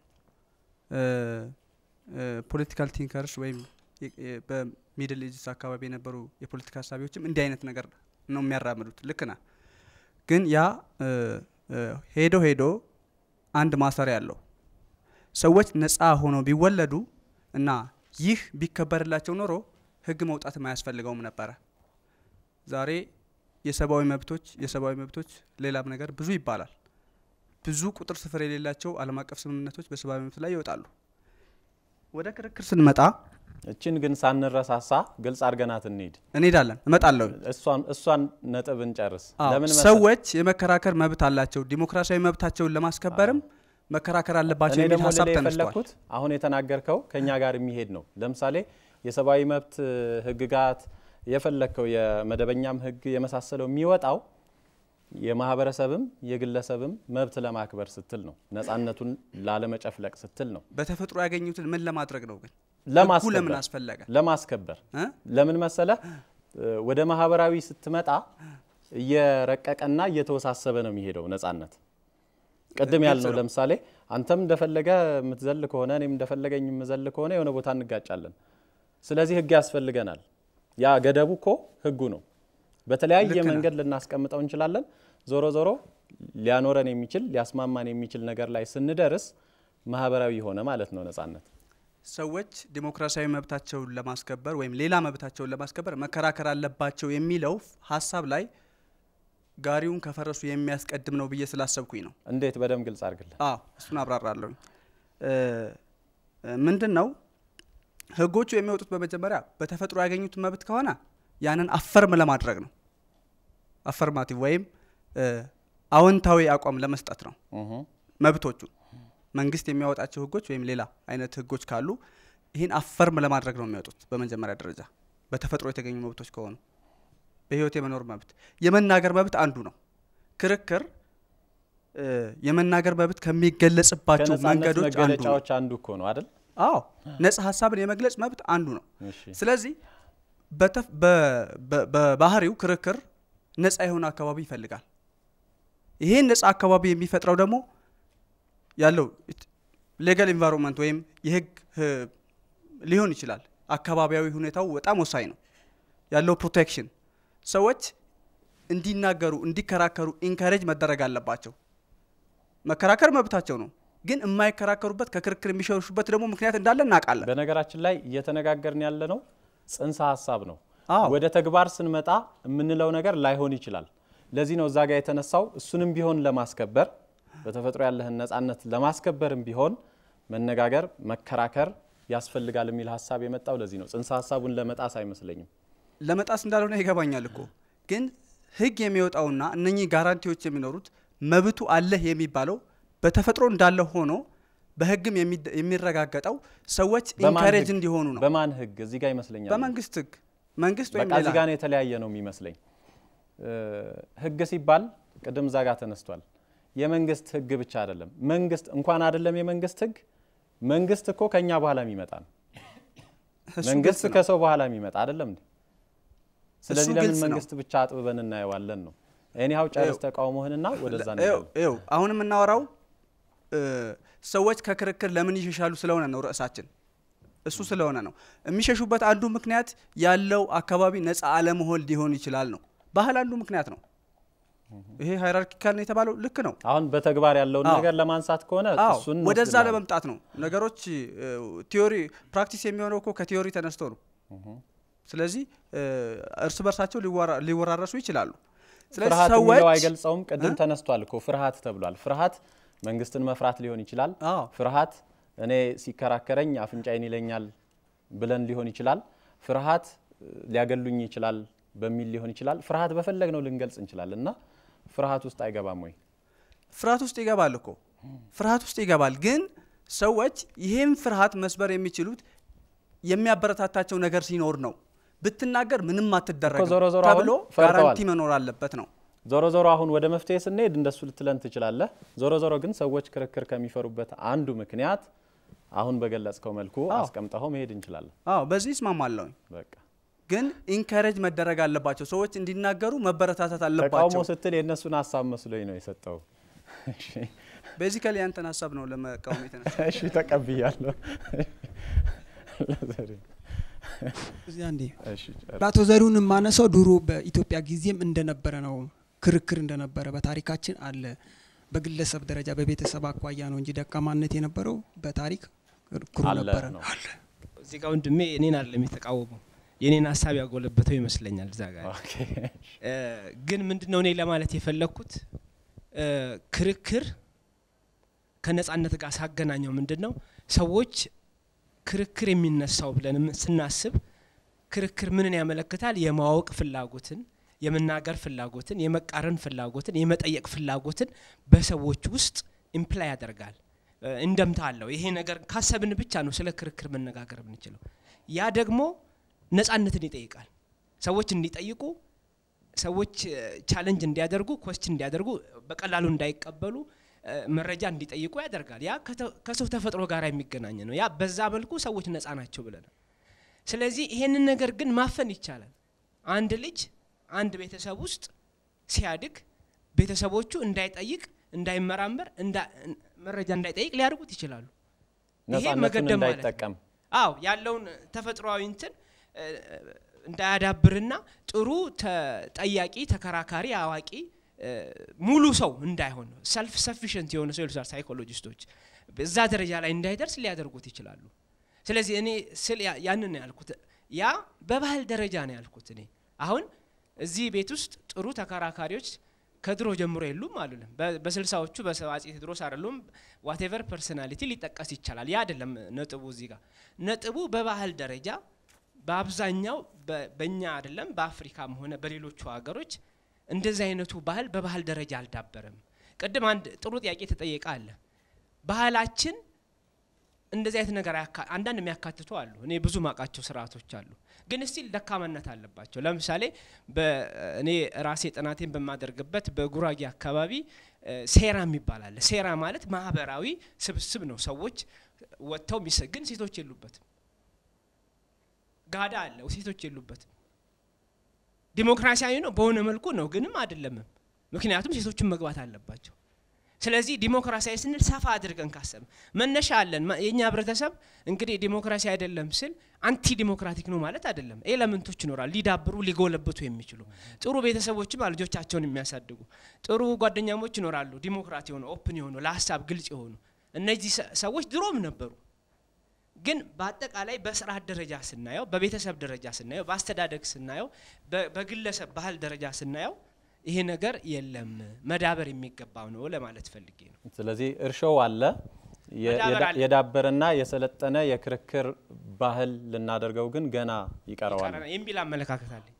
ፖለቲካል ቲንከርስ ወይም በሚድል ኤጅስ አካባቢ የነበሩ የፖለቲካ ሀሳቢዎችም እንዲህ አይነት ነገር ነው የሚያራምዱት። ልክ ና ግን ያ ሄዶ ሄዶ አንድ ማሰሪያ አለው። ሰዎች ነፃ ሆነው ቢወለዱ እና ይህ ቢከበርላቸው ኖሮ ህግ መውጣትም አያስፈልገውም ነበረ። ዛሬ የሰብአዊ መብቶች የሰብአዊ መብቶች ሌላም ነገር ብዙ ይባላል። ብዙ ቁጥር ስፍር የሌላቸው ዓለም አቀፍ ስምምነቶች በሰብአዊ መብት ላይ ይወጣሉ። ወደ ክርክር ስንመጣ እችን ግን ሳንረሳሳ ግልጽ አድርገናት እንሂድ። እንሄዳለን፣ እመጣለሁ። እሷን ነጥብ እንጨርስ። ለምን ሰዎች የመከራከር መብት አላቸው። ዲሞክራሲያዊ መብታቸውን ለማስከበርም መከራከር አለባቸው የሚል ሀሳብ ተነስቷል። አሁን የተናገርከው ከኛ ጋር የሚሄድ ነው። ለምሳሌ የሰብአዊ መብት ህግጋት፣ የፈለግከው የመደበኛም ህግ የመሳሰለው የሚወጣው የማህበረሰብም የግለሰብም መብት ለማክበር ስትል ነው። ነጻነቱን ላለመጨፍለቅ ስትል ነው። በተፈጥሮ ያገኙትን ምን ለማድረግ ነው ግን ህጉ ለማስከበር ለምን አስፈለገ? ለማስከበር እ? ለምን መሰለ ወደ ማህበራዊ ስትመጣ እየረቀቀና እየተወሳሰበ ነው የሚሄደው ነጻነት። ቅድም ያልነው ለምሳሌ አንተም እንደፈለገ የምትዘል ከሆነ እኔም እንደፈለገኝ የምዘል ከሆነ የሆነ ቦታ እንጋጫለን። ስለዚህ ህግ ያስፈልገናል። ያ ገደቡ እኮ ህጉ ነው። በተለያየ ልክ ነህ። መንገድ ልናስቀምጠው እንችላለን። ዞሮ ዞሮ ሊያኖረን የሚችል ሊያስማማን የሚችል ነገር ላይ ስንደርስ ማህበራዊ ሆነ ማለት ነው ነጻነት። ሰዎች ዲሞክራሲያዊ መብታቸውን ለማስከበር ወይም ሌላ መብታቸውን ለማስከበር መከራከር አለባቸው የሚለው ሀሳብ ላይ ጋሪውን ከፈረሱ የሚያስቀድም ነው ብዬ ስላሰብኩኝ ነው። እንዴት? በደንብ ግልጽ አድርግልን። አዎ እሱን አብራራለሁኝ። ምንድን ነው ህጎቹ የሚወጡት በመጀመሪያ በተፈጥሮ ያገኙት መብት ከሆነ ያንን አፈርም ለማድረግ ነው። አፈርማቲቭ ወይም እ፣ አዎንታዊ አቋም ለመስጠት ነው። መብቶቹ መንግስት የሚያወጣቸው ህጎች ወይም ሌላ አይነት ህጎች ካሉ ይህን አፈርም ለማድረግ ነው የሚወጡት በመጀመሪያ ደረጃ በተፈጥሮ የተገኙ መብቶች ከሆኑ በህይወት የመኖር መብት የመናገር መብት አንዱ ነው። ክርክር እ፣ የመናገር መብት ከሚገለጽባቸው ከነጻነት መንገዶች አንዱ ነው። መገለጫዎች አንዱ እኮ ነው አይደል? አዎ ነጻ ሀሳብን የመግለጽ መብት አንዱ ነው። እሺ። ስለዚህ በተፍ- በ- በ- በባህሪው ክርክር ነጻ የሆነ አካባቢ ይፈልጋል። ይሄን ነጻ አካባቢ የሚፈጥረው ደግሞ ያለው ሌጋል ኢንቫይሮንመንት ወይም የህግ ህ- ሊሆን ይችላል። አካባቢያዊ ሁኔታው በጣም ወሳኝ ነው። ያለው ፕሮቴክሽን ሰዎች እንዲናገሩ፣ እንዲከራከሩ ኢንካሬጅ መደረግ አለባቸው። መከራከር መብታቸው ነው። ግን የማይከራከሩበት ከክርክር የሚሸሹበት ደግሞ ምክንያት እንዳለ እናውቃለን። በነገራችን ላይ እየተነጋገርን ያለ ነው ጽንሰ ሀሳብ ነው። አዎ። ወደ ተግባር ስንመጣ የምንለው ነገር ላይሆን ይችላል። ለዚህ ነው እዛ ጋር የተነሳው እሱንም ቢሆን ለማስከበር በተፈጥሮ ያለህን ነጻነት ለማስከበርም ቢሆን መነጋገር፣ መከራከር ያስፈልጋል የሚል ሀሳብ የመጣው ለዚህ ነው። ጽንሰ ሀሳቡን ለመጣስ አይመስለኝም። ለመጣስ እንዳልሆነ ይገባኛል እኮ ግን ህግ የሚወጣውና እነኚህ ጋራንቲዎች የሚኖሩት መብቱ አለህ የሚባለው በተፈጥሮ እንዳለ ሆኖ በህግም የሚደ- የሚረጋገጠው ሰዎች በማን ኢንካሬጅ ህግ? እንዲሆኑ ነው። በማን ህግ? እዚህ ጋር ይመስለኛል በመንግስት ህግ መንግስት ወይም በቃ ሌላ እዚህ ጋር ነው የተለያየ ነው የሚመስለኝ። እ፣ ህግ ሲባል ቅድም እዛ ጋር ተነስቷል። የመንግስት ህግ ብቻ አይደለም። መንግስት እንኳን አይደለም የመንግስት ህግ መንግስት እኮ ከኛ በኋላ የሚመጣ ነው። እሱ መንግስት ግልጽ ነው። ከሰው በኋላ የሚመጣ አይደለም እንዴ? ስለዚህ ለምን ግልጽ ነው። መንግስት ብቻ አጥብበን እናየዋለን ነው። ኤኒሃው ጨርስ ይኸው፣ ተቃውሞህንና ወደዛ ይኸው እንሄዳለን። ይኸው አሁን የምናወራው እ፣ ሰዎች ከክርክር ለምን ይሸሻሉ ስለሆነ ነው ርዕሳችን እሱ ስለሆነ ነው የሚሸሹበት አንዱ ምክንያት ያለው አካባቢ ነፃ አለመሆን ሊሆን ይችላል ነው ባህል አንዱ ምክንያት ነው ይሄ ሃይራርኪካል ነው የተባለው ልክ ነው አሁን በተግባር ያለውን አዎ። ነገር ለማንሳት ከሆነ አዎ እሱን ወደዛ እንወስድልሃለን። ለመምጣት ነው ነገሮች እ፣ ቲዮሪ ፕራክቲስ የሚሆነው እኮ ከቲዮሪ ተነስቶ ነው ስለዚህ እ፣ እርስ በርሳቸው ሊወራ- ሊወራረሱ ይችላሉ ስለዚህ ፍርሃት ሰዎች የሚለው አይገልጸውም። ቅድም እ? ተነስቷል እኮ ፍርሃት ተብሏል። ፍርሃት መንግስትን መፍራት ሊሆን ይችላል። ፍርሃት እኔ ሲከራከረኝ አፍንጫዬን ይለኛል ብለን ሊሆን ይችላል። ፍርሃት እ፣ ሊያገሉኝ ይችላል በሚል ሊሆን ይችላል። ፍርሃት በፈለግነው ልንገልጽ እንችላለን እና ፍርሃት ውስጥ አይገባም ወይ? ፍርሃት ውስጥ ይገባል እኮ ፍርሃት ውስጥ ይገባል። ግን ሰዎች ይህም ፍርሃት መስበር የሚችሉት የሚያበረታታቸው ነገር ሲኖር ነው። ብትናገር ምንም አትደረግም ዞሮ ዞሮ አሁን ተብሎ ፈርተዋል። ጋራንቲ መኖር አለበት ነው። ዞሮ ዞሮ አሁን ወደ መፍትሄ ስንሄድ እንደሱ ልትለን ትችላለህ። ዞሮ ዞሮ ግን ሰዎች ክርክር ከሚፈሩበት አንዱ ምክንያት አሁን በገለጽከው መልኩ አዎ። አስቀምጠኸው መሄድ እንችላለን። አዎ በዚህ እስማማለሁኝ። በቃ ግን ኢንካሬጅ መደረግ አለባቸው። ሰዎች እንዲናገሩ መበረታታት ተቃውሞ አለባቸው። ስትል የእነሱን ሀሳብ መስሎኝ ነው የሰጠው። ቤዚካሊ ያንተን ሀሳብ ነው ለመቃወም የተነሳ እሺ ተቀብያለሁ። እዚህ አንዴ እሺ ጨርስ። በአቶ ዘሪሁን የማነሳው ድሮ በኢትዮጵያ ጊዜም እንደነበረ ነው። ክርክር እንደነበረ በታሪካችን አለ። በግለሰብ ደረጃ በቤተሰብ አኳያ ነው እንጂ ደካማነት የነበረው በታሪክ ክርክሩ አለ ነበረ። ነው። እዚህ ጋር ወንድሜ እኔን አይደለም የተቃወመው የኔን ሀሳብ ያጎለበተው ይመስለኛል እዛ ጋር እ፣ ግን ምንድን ነው እኔ ለማለት የፈለግኩት እ፣ ክርክር ከነጻነት ጋር ሳገናኘው ምንድን ነው ሰዎች ክርክር የሚነሳው ብለን ስናስብ ክርክር ምንን ያመለክታል? የማወቅ ፍላጎትን፣ የመናገር ፍላጎትን፣ የመቃረን ፍላጎትን፣ የመጠየቅ ፍላጎትን በሰዎች ውስጥ ኢምፕላይ ያደርጋል። እ፣ እንደምታ አለው። ይሄ ነገር ካሰብን ብቻ ነው ስለ ክርክር መነጋገር የምንችለው። ያ ደግሞ ነጻነትን ይጠይቃል። ሰዎች እንዲጠይቁ ሰዎች ቻለንጅ እንዲያደርጉ ኮስችን እንዲያደርጉ በቀላሉ እንዳይቀበሉ እ፣ መረጃ እንዲጠይቁ ያደርጋል። ያ ከተ- ከሰው ተፈጥሮ ጋር የሚገናኝ ነው። ያ በዛ መልኩ ሰዎች ነፃ ናቸው ብለናል። ስለዚህ ይሄንን ነገር ግን ማፈን ይቻላል። አንድ ልጅ አንድ ቤተሰብ ውስጥ ሲያድግ ቤተሰቦቹ እንዳይጠይቅ፣ እንዳይመራመር፣ እንዳ- መረጃ እንዳይጠይቅ ሊያደርጉት ይችላሉ። ይሄ ነጻነቱን መገደብ ማለት ነው። እንዳይጠቀም አዎ ያለውን ተፈጥሯዊ እንትን እ፣ እንዳያዳብርና ጥሩ ተጠያቂ፣ ተከራካሪ፣ አዋቂ እ፣ ሙሉ ሰው እንዳይሆን ሰልፍ ሰፊሽንት የሆነ ሰው ይሉታል ሳይኮሎጂስቶች እዛ ደረጃ ላይ እንዳይደርስ ሊያደርጉት ይችላሉ። ስለዚህ እኔ ስል ያ- ያንን ነው ያልኩት። ያ በባህል ደረጃ ነው ያልኩት። እኔ አሁን እዚህ ቤት ውስጥ ጥሩ ተከራካሪዎች ከድሮ ጀምሮ የሉም አሉልም። በስልሳዎቹ በአፄ ቴዎድሮስ አይደሉም። ዋቴቨር ፐርሶናሊቲ ሊጠቀስ ይቻላል። ያ አይደለም ነጥቡ። እዚህ ጋር ነጥቡ በባህል ደረጃ በአብዛኛው በ- በእኛ አይደለም በአፍሪካም ሆነ በሌሎቹ ሀገሮች እንደዚህ አይነቱ ባህል በባህል ደረጃ አልዳበረም። ቅድም አንድ ጥሩ ጥያቄ ተጠየቀ አለ ባህላችን እንደዚህ አይነት ነገር አያካ- አንዳንድ የሚያካትቱ አሉ። እኔ ብዙ ማቃቸው ስርዓቶች አሉ፣ ግን ስቲል ደካማነት አለባቸው። ለምሳሌ በ- እኔ ራሴ ጥናቴን በማደርግበት በጉራጌ አካባቢ እ፣ ሴራ የሚባል አለ። ሴራ ማለት ማህበራዊ ስብስብ ነው። ሰዎች ወጥተው ሚስ ግን ሴቶች የሉበትም። ጋዳ አለ፣ ሴቶች የሉበትም። ዲሞክራሲያዊ ነው በሆነ መልኩ ነው፣ ግንም አይደለምም። ምክንያቱም ሴቶችን መግባት አለባቸው። ስለዚህ ዲሞክራሲያዊ ስንል ሰፋ አድርገን ካሰብ መነሻ አለን። ማ- የእኛ ህብረተሰብ እንግዲህ ዲሞክራሲ አይደለም ስል አንቲ ዲሞክራቲክ ነው ማለት አይደለም። ኤለመንቶች ይኖራል ሊዳብሩ ሊጎለብቱ የሚችሉ ጥሩ ቤተሰቦችም አሉ ልጆቻቸውን የሚያሳድጉ ጥሩ ጓደኛሞች ይኖራሉ። ዲሞክራት የሆኑ ኦፕን የሆኑ ለሀሳብ ግልጽ የሆኑ እነዚህ ሰ- ሰዎች ድሮም ነበሩ። ግን በአጠቃላይ በስርዓት ደረጃ ስናየው፣ በቤተሰብ ደረጃ ስናየው፣ በአስተዳደግ ስናየው፣ በ- በግለሰብ ባህል ደረጃ ስናየው ይሄ ነገር የለም መዳበር የሚገባው ነው ለማለት ፈልጌ ነው። ስለዚህ እርሾው አለ የ- መዳበር የዳ- አለ። የዳበረና የሰለጠነ የክርክር ባህል ልናደርገው ግን ገና ይቀረዋል። ይቀረናል የሚል አመለካከት አለኝ።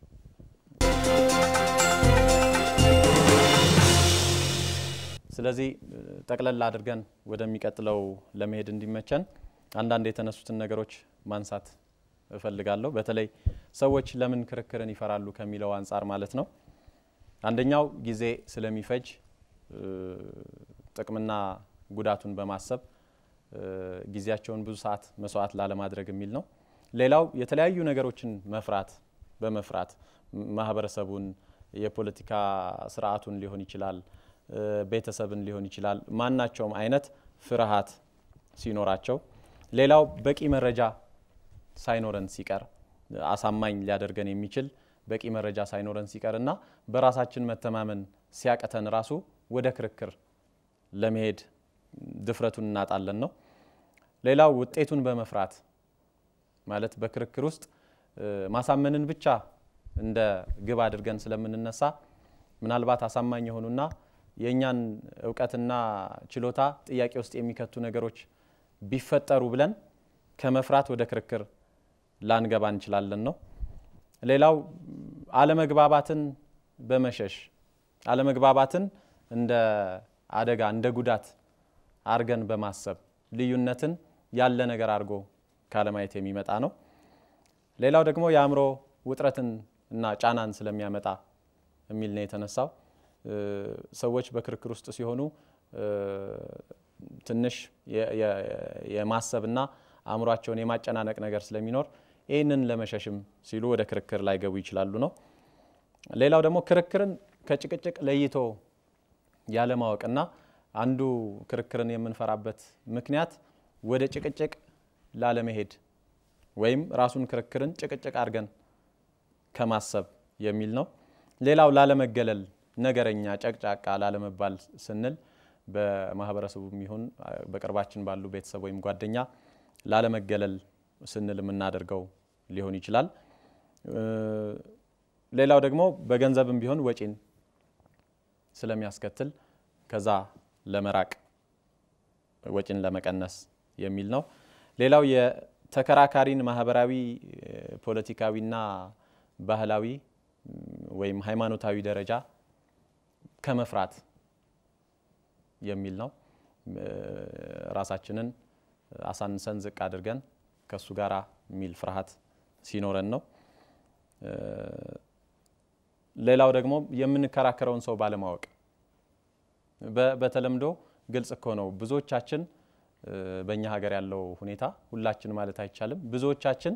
ስለዚህ እ፣ ጠቅለል አድርገን ወደሚቀጥለው ለመሄድ እንዲመቸን አንዳንድ የተነሱትን ነገሮች ማንሳት እፈልጋለሁ። በተለይ ሰዎች ለምን ክርክርን ይፈራሉ ከሚለው አንጻር ማለት ነው። አንደኛው ጊዜ ስለሚፈጅ እ፣ ጥቅምና ጉዳቱን በማሰብ እ፣ ጊዜያቸውን ብዙ ሰዓት መስዋዕት ላለማድረግ የሚል ነው። ሌላው የተለያዩ ነገሮችን መፍራት በመፍራት ም- ማህበረሰቡን፣ የፖለቲካ ስርዓቱን ሊሆን ይችላል፣ እ፣ ቤተሰብን ሊሆን ይችላል። ማናቸውም አይነት ፍርሃት ሲኖራቸው፣ ሌላው በቂ መረጃ ሳይኖረን ሲቀር አሳማኝ ሊያደርገን የሚችል በቂ መረጃ ሳይኖረን ሲቀር እና በራሳችን መተማመን ሲያቅተን ራሱ ወደ ክርክር ለመሄድ ድፍረቱን እናጣለን ነው። ሌላው ውጤቱን በመፍራት ማለት በክርክር ውስጥ እ፣ ማሳመንን ብቻ እንደ ግብ አድርገን ስለምንነሳ ምናልባት አሳማኝ የሆኑና የእኛን እውቀትና ችሎታ ጥያቄ ውስጥ የሚከቱ ነገሮች ቢፈጠሩ ብለን ከመፍራት ወደ ክርክር ላንገባ እንችላለን ነው። ሌላው አለመግባባትን በመሸሽ አለመግባባትን እንደ አደጋ እንደ ጉዳት አርገን በማሰብ ልዩነትን ያለ ነገር አድርጎ ካለማየት የሚመጣ ነው። ሌላው ደግሞ የአእምሮ ውጥረትን እና ጫናን ስለሚያመጣ የሚል ነው የተነሳው። እ፣ ሰዎች በክርክር ውስጥ ሲሆኑ እ፣ ትንሽ የ- የ- የማሰብና አእምሯቸውን የማጨናነቅ ነገር ስለሚኖር ይህንን ለመሸሽም ሲሉ ወደ ክርክር ላይገቡ ይችላሉ ነው። ሌላው ደግሞ ክርክርን ከጭቅጭቅ ለይቶ ያለማወቅና አንዱ ክርክርን የምንፈራበት ምክንያት ወደ ጭቅጭቅ ላለመሄድ ወይም ራሱን ክርክርን ጭቅጭቅ አድርገን ከማሰብ የሚል ነው። ሌላው ላለመገለል፣ ነገረኛ፣ ጨቅጫቃ ላለመባል ስንል በማህበረሰቡም ይሁን በቅርባችን ባሉ ቤተሰብ ወይም ጓደኛ ላለመገለል ስንል የምናደርገው ሊሆን ይችላል። እ፣ ሌላው ደግሞ በገንዘብም ቢሆን ወጪን ስለሚያስከትል ከዛ ለመራቅ ወጪን ለመቀነስ የሚል ነው። ሌላው የተከራካሪን ማህበራዊ፣ እ፣ ፖለቲካዊና ባህላዊ ም፣ ወይም ሃይማኖታዊ ደረጃ ከመፍራት የሚል ነው። እ፣ ራሳችንን አሳንሰን ዝቅ አድርገን ከእሱ ጋር የሚል ፍርሃት ሲኖረን ነው። ሌላው ደግሞ የምንከራከረውን ሰው ባለማወቅ በተለምዶ ግልጽ እኮ ነው። ብዙዎቻችን በእኛ ሀገር ያለው ሁኔታ ሁላችን ማለት አይቻልም፣ ብዙዎቻችን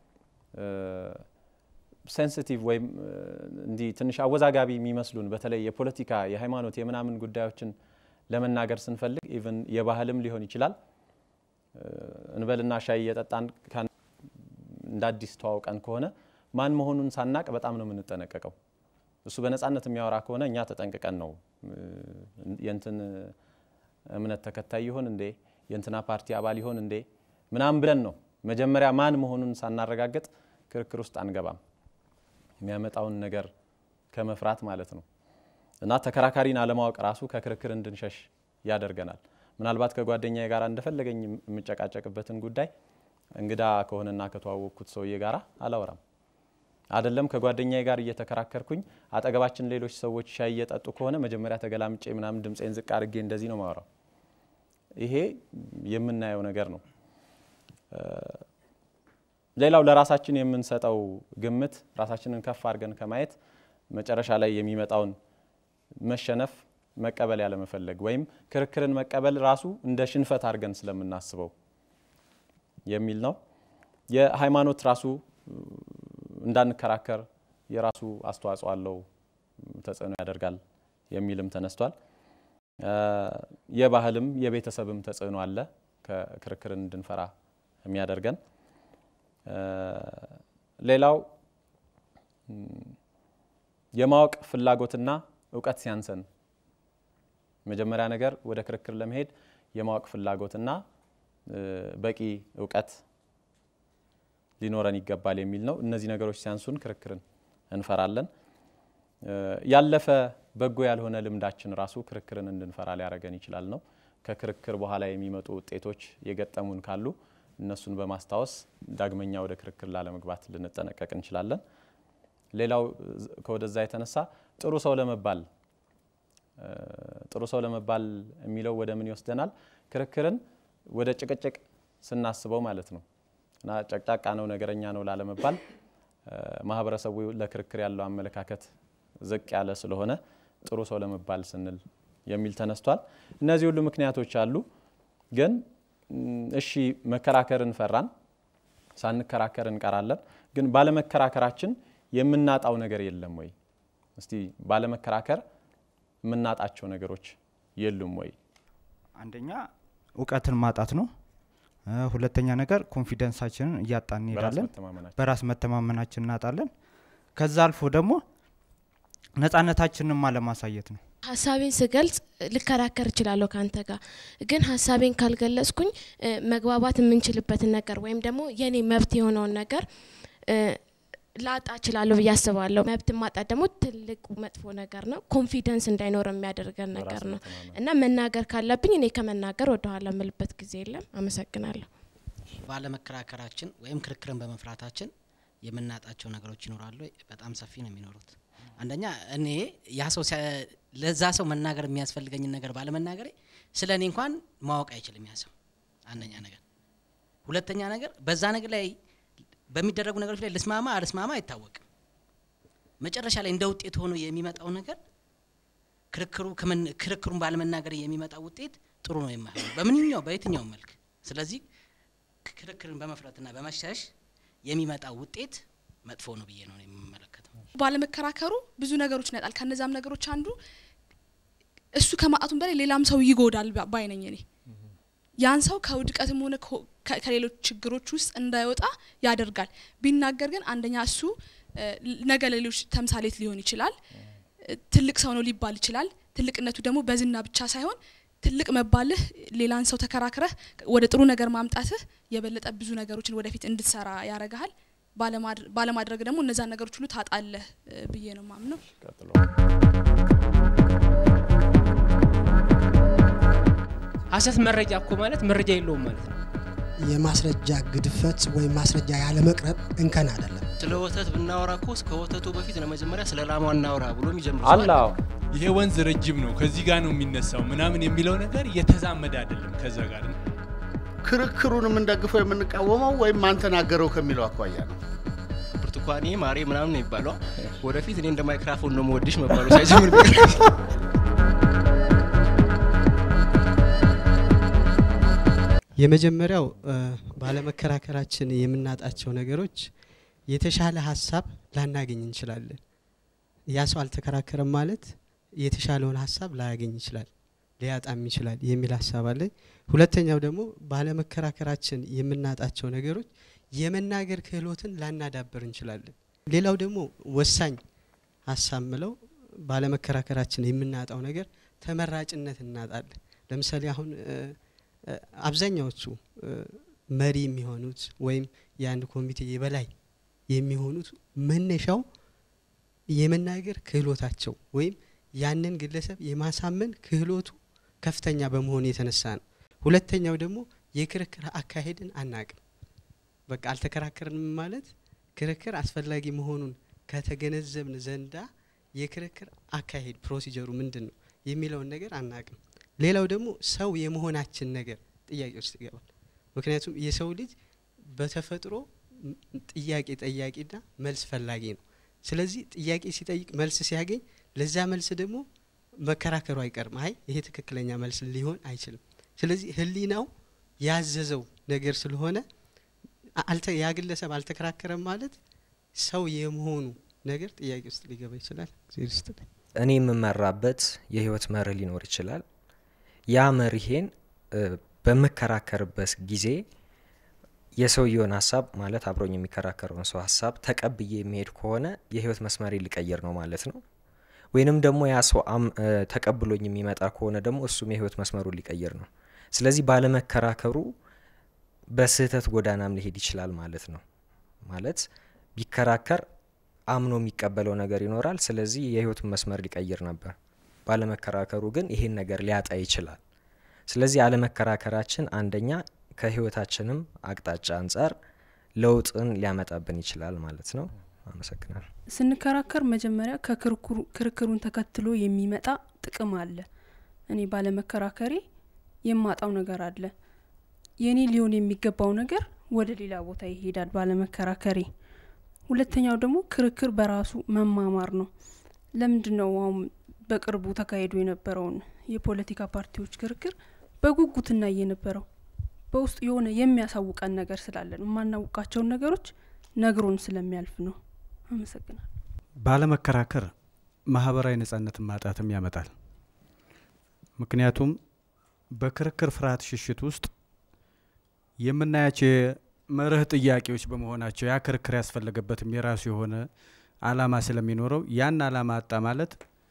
ሴንሲቲቭ ወይም እንዲህ ትንሽ አወዛጋቢ የሚመስሉን በተለይ የፖለቲካ የሃይማኖት የምናምን ጉዳዮችን ለመናገር ስንፈልግ ኢቭን የባህልም ሊሆን ይችላል እንበልና ሻይ እየጠጣን እንደ አዲስ ተዋውቀን ከሆነ ማን መሆኑን ሳናቅ በጣም ነው የምንጠነቀቀው። እሱ በነፃነት የሚያወራ ከሆነ እኛ ተጠንቅቀን ነው የንትን እምነት ተከታይ ይሆን እንዴ የእንትና ፓርቲ አባል ይሆን እንዴ ምናምን ብለን ነው መጀመሪያ ማን መሆኑን ሳናረጋግጥ ክርክር ውስጥ አንገባም። የሚያመጣውን ነገር ከመፍራት ማለት ነው። እና ተከራካሪን አለማወቅ ራሱ ከክርክር እንድንሸሽ ያደርገናል። ምናልባት ከጓደኛዬ ጋር እንደፈለገኝ የምጨቃጨቅበትን ጉዳይ እንግዳ ከሆነና ከተዋወቅኩት ሰውዬ ጋር አላወራም። አይደለም ከጓደኛዬ ጋር እየተከራከርኩኝ አጠገባችን ሌሎች ሰዎች ሻይ እየጠጡ ከሆነ መጀመሪያ ተገላምጬ ምናምን ድምፄን ዝቅ አድርጌ እንደዚህ ነው ማወራው። ይሄ የምናየው ነገር ነው። ሌላው ለራሳችን የምንሰጠው ግምት ራሳችንን ከፍ አድርገን ከማየት መጨረሻ ላይ የሚመጣውን መሸነፍ መቀበል ያለመፈለግ ወይም ክርክርን መቀበል ራሱ እንደ ሽንፈት አድርገን ስለምናስበው የሚል ነው። የሃይማኖት ራሱ እንዳንከራከር የራሱ አስተዋጽኦ አለው፣ ተጽዕኖ ያደርጋል የሚልም ተነስቷል። የባህልም የቤተሰብም ተጽዕኖ አለ ክርክርን እንድንፈራ የሚያደርገን። ሌላው የማወቅ ፍላጎትና እውቀት ሲያንሰን መጀመሪያ ነገር ወደ ክርክር ለመሄድ የማወቅ ፍላጎትና በቂ እውቀት ሊኖረን ይገባል የሚል ነው። እነዚህ ነገሮች ሲያንሱን ክርክርን እንፈራለን። ያለፈ በጎ ያልሆነ ልምዳችን ራሱ ክርክርን እንድንፈራ ሊያደርገን ይችላል ነው። ከክርክር በኋላ የሚመጡ ውጤቶች የገጠሙን ካሉ እነሱን በማስታወስ ዳግመኛ ወደ ክርክር ላለመግባት ልንጠነቀቅ እንችላለን። ሌላው ከወደዛ የተነሳ ጥሩ ሰው ለመባል ጥሩ ሰው ለመባል የሚለው ወደ ምን ይወስደናል? ክርክርን ወደ ጭቅጭቅ ስናስበው ማለት ነው እና ጨቅጫቃ ነው ነገረኛ ነው ላለመባል ማህበረሰቡ ለክርክር ያለው አመለካከት ዝቅ ያለ ስለሆነ ጥሩ ሰው ለመባል ስንል የሚል ተነስቷል። እነዚህ ሁሉ ምክንያቶች አሉ። ግን እሺ መከራከርን ፈራን፣ ሳንከራከር እንቀራለን። ግን ባለመከራከራችን የምናጣው ነገር የለም ወይ? እስቲ ባለመከራከር የምናጣቸው ነገሮች የሉም ወይ? አንደኛ እውቀትን ማጣት ነው። ሁለተኛ ነገር ኮንፊደንሳችንን እያጣን እንሄዳለን። በራስ መተማመናችን እናጣለን። ከዛ አልፎ ደግሞ ነጻነታችንን አለማሳየት ነው። ሀሳቤን ስገልጽ ልከራከር እችላለሁ ከአንተ ጋር ግን ሀሳቤን ካልገለጽኩኝ መግባባት የምንችልበትን ነገር ወይም ደግሞ የኔ መብት የሆነውን ነገር ላጣ እችላለሁ ብዬ አስባለሁ። መብት ማጣት ደግሞ ትልቁ መጥፎ ነገር ነው። ኮንፊደንስ እንዳይኖር የሚያደርገን ነገር ነው እና መናገር ካለብኝ እኔ ከመናገር ወደኋላ የምልበት ጊዜ የለም። አመሰግናለሁ። ባለመከራከራችን ወይም ክርክርን በመፍራታችን የምናጣቸው ነገሮች ይኖራሉ። በጣም ሰፊ ነው የሚኖሩት። አንደኛ እኔ ያ ሰው ለዛ ሰው መናገር የሚያስፈልገኝን ነገር ባለመናገሬ ስለ እኔ እንኳን ማወቅ አይችልም ያ ሰው። አንደኛ ነገር። ሁለተኛ ነገር በዛ ነገር ላይ በሚደረጉ ነገሮች ላይ ልስማማ አልስማማ አይታወቅም። መጨረሻ ላይ እንደ ውጤት ሆኖ የሚመጣው ነገር ክርክሩ ክርክሩን ባለመናገር የሚመጣው ውጤት ጥሩ ነው የማይሆነው በምንኛው በየትኛው መልክ። ስለዚህ ክርክርን በመፍረትና በመሸሽ የሚመጣው ውጤት መጥፎ ነው ብዬ ነው የምመለከተው። ባለመከራከሩ ብዙ ነገሮች ይነጣል። ከነዛም ነገሮች አንዱ እሱ ከማጣቱም በላይ ሌላም ሰው ይጎዳል ባይነኝ እኔ ያን ሰው ከውድቀትም ሆነ ከሌሎች ችግሮች ውስጥ እንዳይወጣ ያደርጋል። ቢናገር ግን አንደኛ እሱ ነገ ለሌሎች ተምሳሌት ሊሆን ይችላል። ትልቅ ሰው ነው ሊባል ይችላል። ትልቅነቱ ደግሞ በዝና ብቻ ሳይሆን ትልቅ መባልህ ሌላን ሰው ተከራክረህ ወደ ጥሩ ነገር ማምጣትህ የበለጠ ብዙ ነገሮችን ወደፊት እንድትሰራ ያረጋሃል። ባለማድረግ ደግሞ እነዛን ነገሮች ሁሉ ታጣለህ ብዬ ነው ማምነው። ሀሰት መረጃ እኮ ማለት መረጃ የለውም ማለት ነው። የማስረጃ ግድፈት ወይም ማስረጃ ያለመቅረብ እንከን አይደለም። ስለ ወተት ብናወራ እኮ ከወተቱ በፊት ለመጀመሪያ ስለ ላሟ እናውራ ብሎ የሚጀምር አለ። ይሄ ወንዝ ረጅም ነው ከዚህ ጋር ነው የሚነሳው ምናምን የሚለው ነገር የተዛመደ አይደለም ከዛ ጋር ክርክሩን የምንደግፈው የምንቃወመው ወይም ማን ተናገረው ከሚለው አኳያ ነው። ብርቱካኔ ማሬ ምናምን ነው ይባለዋ። ወደፊት እኔ እንደ ማይክራፎን ነው መወድሽ መባሉ ሳይጀምር ቢቀር የመጀመሪያው እ፣ ባለመከራከራችን የምናጣቸው ነገሮች የተሻለ ሀሳብ ላናገኝ እንችላለን። ያ ሰው አልተከራከረም ማለት የተሻለውን ሀሳብ ላያገኝ ይችላል፣ ሊያጣም ይችላል የሚል ሀሳብ አለኝ። ሁለተኛው ደግሞ ባለመከራከራችን የምናጣቸው ነገሮች የመናገር ክህሎትን ላናዳብር እንችላለን። ሌላው ደግሞ ወሳኝ ሀሳብ ምለው ባለመከራከራችን የምናጣው ነገር ተመራጭነት እናጣለን። ለምሳሌ አሁን እ፣ እ፣ አብዛኛዎቹ እ፣ መሪ የሚሆኑት ወይም የአንድ ኮሚቴ የበላይ የሚሆኑት መነሻው የመናገር ክህሎታቸው ወይም ያንን ግለሰብ የማሳመን ክህሎቱ ከፍተኛ በመሆኑ የተነሳ ነው። ሁለተኛው ደግሞ የክርክር አካሄድን አናቅም። በቃ አልተከራከርንም ማለት ክርክር አስፈላጊ መሆኑን ከተገነዘብን ዘንዳ የክርክር አካሄድ ፕሮሲጀሩ ምንድን ነው የሚለውን ነገር አናቅም። ሌላው ደግሞ ሰው የመሆናችን ነገር ጥያቄ ውስጥ ይገባል። ምክንያቱም የሰው ልጅ በተፈጥሮ ም- ጥያቄ ጠያቂና መልስ ፈላጊ ነው። ስለዚህ ጥያቄ ሲጠይቅ መልስ ሲያገኝ ለዛ መልስ ደግሞ መከራከሩ አይቀርም። አይ ይሄ ትክክለኛ መልስ ሊሆን አይችልም። ስለዚህ ሕሊናው ያዘዘው ነገር ስለሆነ አ- አልተ ያ ግለሰብ አልተከራከረም ማለት ሰው የመሆኑ ነገር ጥያቄ ውስጥ ሊገባ ይችላል። እግዜር ይስጥልኝ። እኔ የምመራበት የህይወት መርህ ሊኖር ይችላል። ያ መርሄን እ፣ በምከራከርበት ጊዜ የሰውየውን ሀሳብ ማለት አብሮኝ የሚከራከረውን ሰው ሀሳብ ተቀብዬ የሚሄድ ከሆነ የህይወት መስመሬ ሊቀይር ነው ማለት ነው። ወይንም ደግሞ ያ ሰው አም- እ፣ ተቀብሎኝ የሚመጣ ከሆነ ደግሞ እሱም የህይወት መስመሩን ሊቀይር ነው። ስለዚህ ባለመከራከሩ በስህተት ጎዳናም ሊሄድ ይችላል ማለት ነው። ማለት ቢከራከር አምኖ የሚቀበለው ነገር ይኖራል። ስለዚህ የህይወቱን መስመር ሊቀይር ነበር። ባለመከራከሩ ግን ይሄን ነገር ሊያጣ ይችላል። ስለዚህ አለመከራከራችን አንደኛ ከህይወታችንም አቅጣጫ አንጻር ለውጥን ሊያመጣብን ይችላል ማለት ነው። አመሰግናለሁ። ስንከራከር መጀመሪያ ከክርክሩ ክርክሩን ተከትሎ የሚመጣ ጥቅም አለ። እኔ ባለመከራከሬ የማጣው ነገር አለ። የኔ ሊሆን የሚገባው ነገር ወደ ሌላ ቦታ ይሄዳል ባለመከራከሬ። ሁለተኛው ደግሞ ክርክር በራሱ መማማር ነው። ለምንድን ነው አሁን በቅርቡ ተካሂዶ የነበረውን የፖለቲካ ፓርቲዎች ክርክር በጉጉት እናይ የነበረው? በውስጡ የሆነ የሚያሳውቀን ነገር ስላለን የማናውቃቸውን ነገሮች ነግሮን ስለሚያልፍ ነው። አመሰግናለሁ። ባለመከራከር ማህበራዊ ነጻነትን ማጣትም ያመጣል። ምክንያቱም በክርክር ፍርሃት ሽሽት ውስጥ የምናያቸው የመርህ ጥያቄዎች በመሆናቸው ያ ክርክር ያስፈለገበትም የራሱ የሆነ አላማ ስለሚኖረው ያን አላማ አጣ ማለት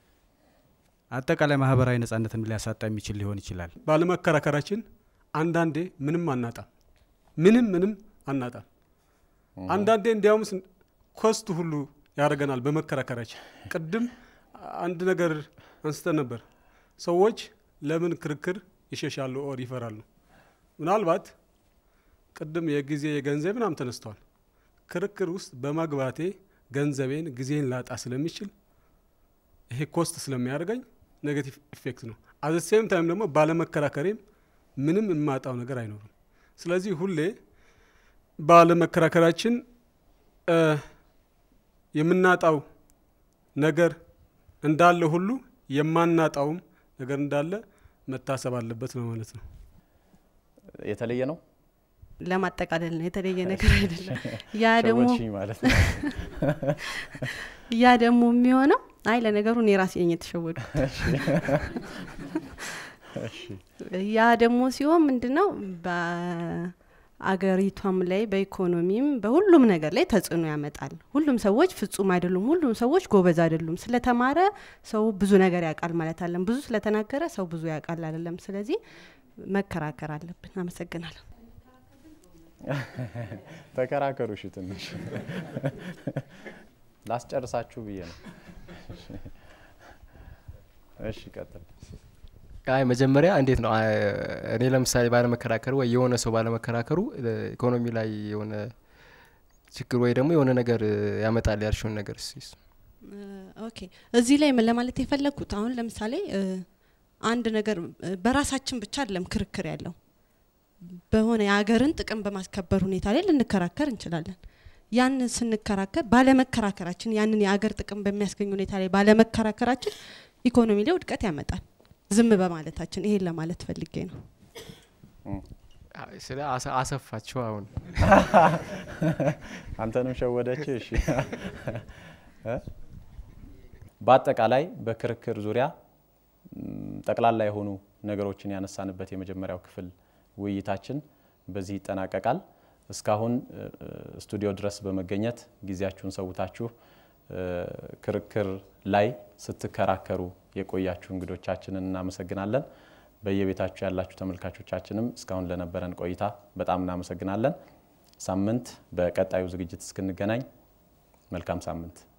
አጠቃላይ ማህበራዊ ነጻነትን ሊያሳጣ የሚችል ሊሆን ይችላል። ባለመከራከራችን አንዳንዴ ምንም አናጣም፣ ምንም ምንም አናጣም። አንዳንዴ እንዲያውም ስን- ኮስት ሁሉ ያደርገናል በመከራከራችን። ቅድም አንድ ነገር አንስተን ነበር። ሰዎች ለምን ክርክር ይሸሻሉ ኦር ይፈራሉ? ምናልባት ቅድም የጊዜ የገንዘብ ምናምን ተነስተዋል። ክርክር ውስጥ በመግባቴ ገንዘቤን ጊዜን ላጣ ስለሚችል ይሄ ኮስት ስለሚያደርገኝ ኔጌቲቭ ኢፌክት ነው። አዘ ሴም ታይም ደግሞ ባለመከራከሬም ምንም የማጣው ነገር አይኖርም። ስለዚህ ሁሌ ባለመከራከራችን እ፣ የምናጣው ነገር እንዳለ ሁሉ የማናጣውም ነገር እንዳለ መታሰብ አለበት ነው ማለት ነው። የተለየ ነው። ለማጠቃለል ነው የተለየ ነገር አይደለም። ያ ደግሞ ሸወድሽኝ ማለት ነው። ያ ደግሞ የሚሆነው አይ ለነገሩ እኔ ራሴ ነኝ የተሸወድኩት። እሺ። ያ ደግሞ ሲሆን ምንድነው በአገሪቷም ላይ በኢኮኖሚም በሁሉም ነገር ላይ ተጽዕኖ ያመጣል። ሁሉም ሰዎች ፍጹም አይደሉም። ሁሉም ሰዎች ጎበዝ አይደሉም። ስለተማረ ሰው ብዙ ነገር ያውቃል ማለት አለም። ብዙ ስለተናገረ ሰው ብዙ ያውቃል አይደለም። ስለዚህ መከራከር አለብን። አመሰግናለሁ። ተከራከሩ። እሺ ትንሽ ላስጨርሳችሁ ብዬ ነው። እሺ ቀጥል። አይ መጀመሪያ እንዴት ነው አይ፣ እኔ ለምሳሌ ባለመከራከሩ ወይ የሆነ ሰው ባለመከራከሩ እ፣ ኢኮኖሚ ላይ የሆነ ችግር ወይ ደግሞ የሆነ ነገር እ፣ ያመጣል ያልሽውን ነገር እስኪ እሱ። ኦኬ እዚህ ላይ ምን ለማለት የፈለግኩት አሁን ለምሳሌ እ፣ አንድ ነገር እ፣ በራሳችን ብቻ አይደለም ክርክር ያለው በሆነ የሀገርን ጥቅም በማስከበር ሁኔታ ላይ ልንከራከር እንችላለን። ያንን ስንከራከር ባለመከራከራችን ያንን የአገር ጥቅም በሚያስገኝ ሁኔታ ላይ ባለመከራከራችን ኢኮኖሚ ላይ ውድቀት ያመጣል። ዝም በማለታችን ይሄን ለማለት ፈልጌ ነው። ስለ አሰፋችሁ አሁን አንተንም ሸወደች። እሺ በአጠቃላይ በክርክር ዙሪያ ጠቅላላ የሆኑ ነገሮችን ያነሳንበት የመጀመሪያው ክፍል ውይይታችን በዚህ ይጠናቀቃል። እስካሁን ስቱዲዮ ድረስ በመገኘት ጊዜያችሁን ሰውታችሁ ክርክር ላይ ስትከራከሩ የቆያችሁ እንግዶቻችንን እናመሰግናለን። በየቤታችሁ ያላችሁ ተመልካቾቻችንም እስካሁን ለነበረን ቆይታ በጣም እናመሰግናለን። ሳምንት በቀጣዩ ዝግጅት እስክንገናኝ መልካም ሳምንት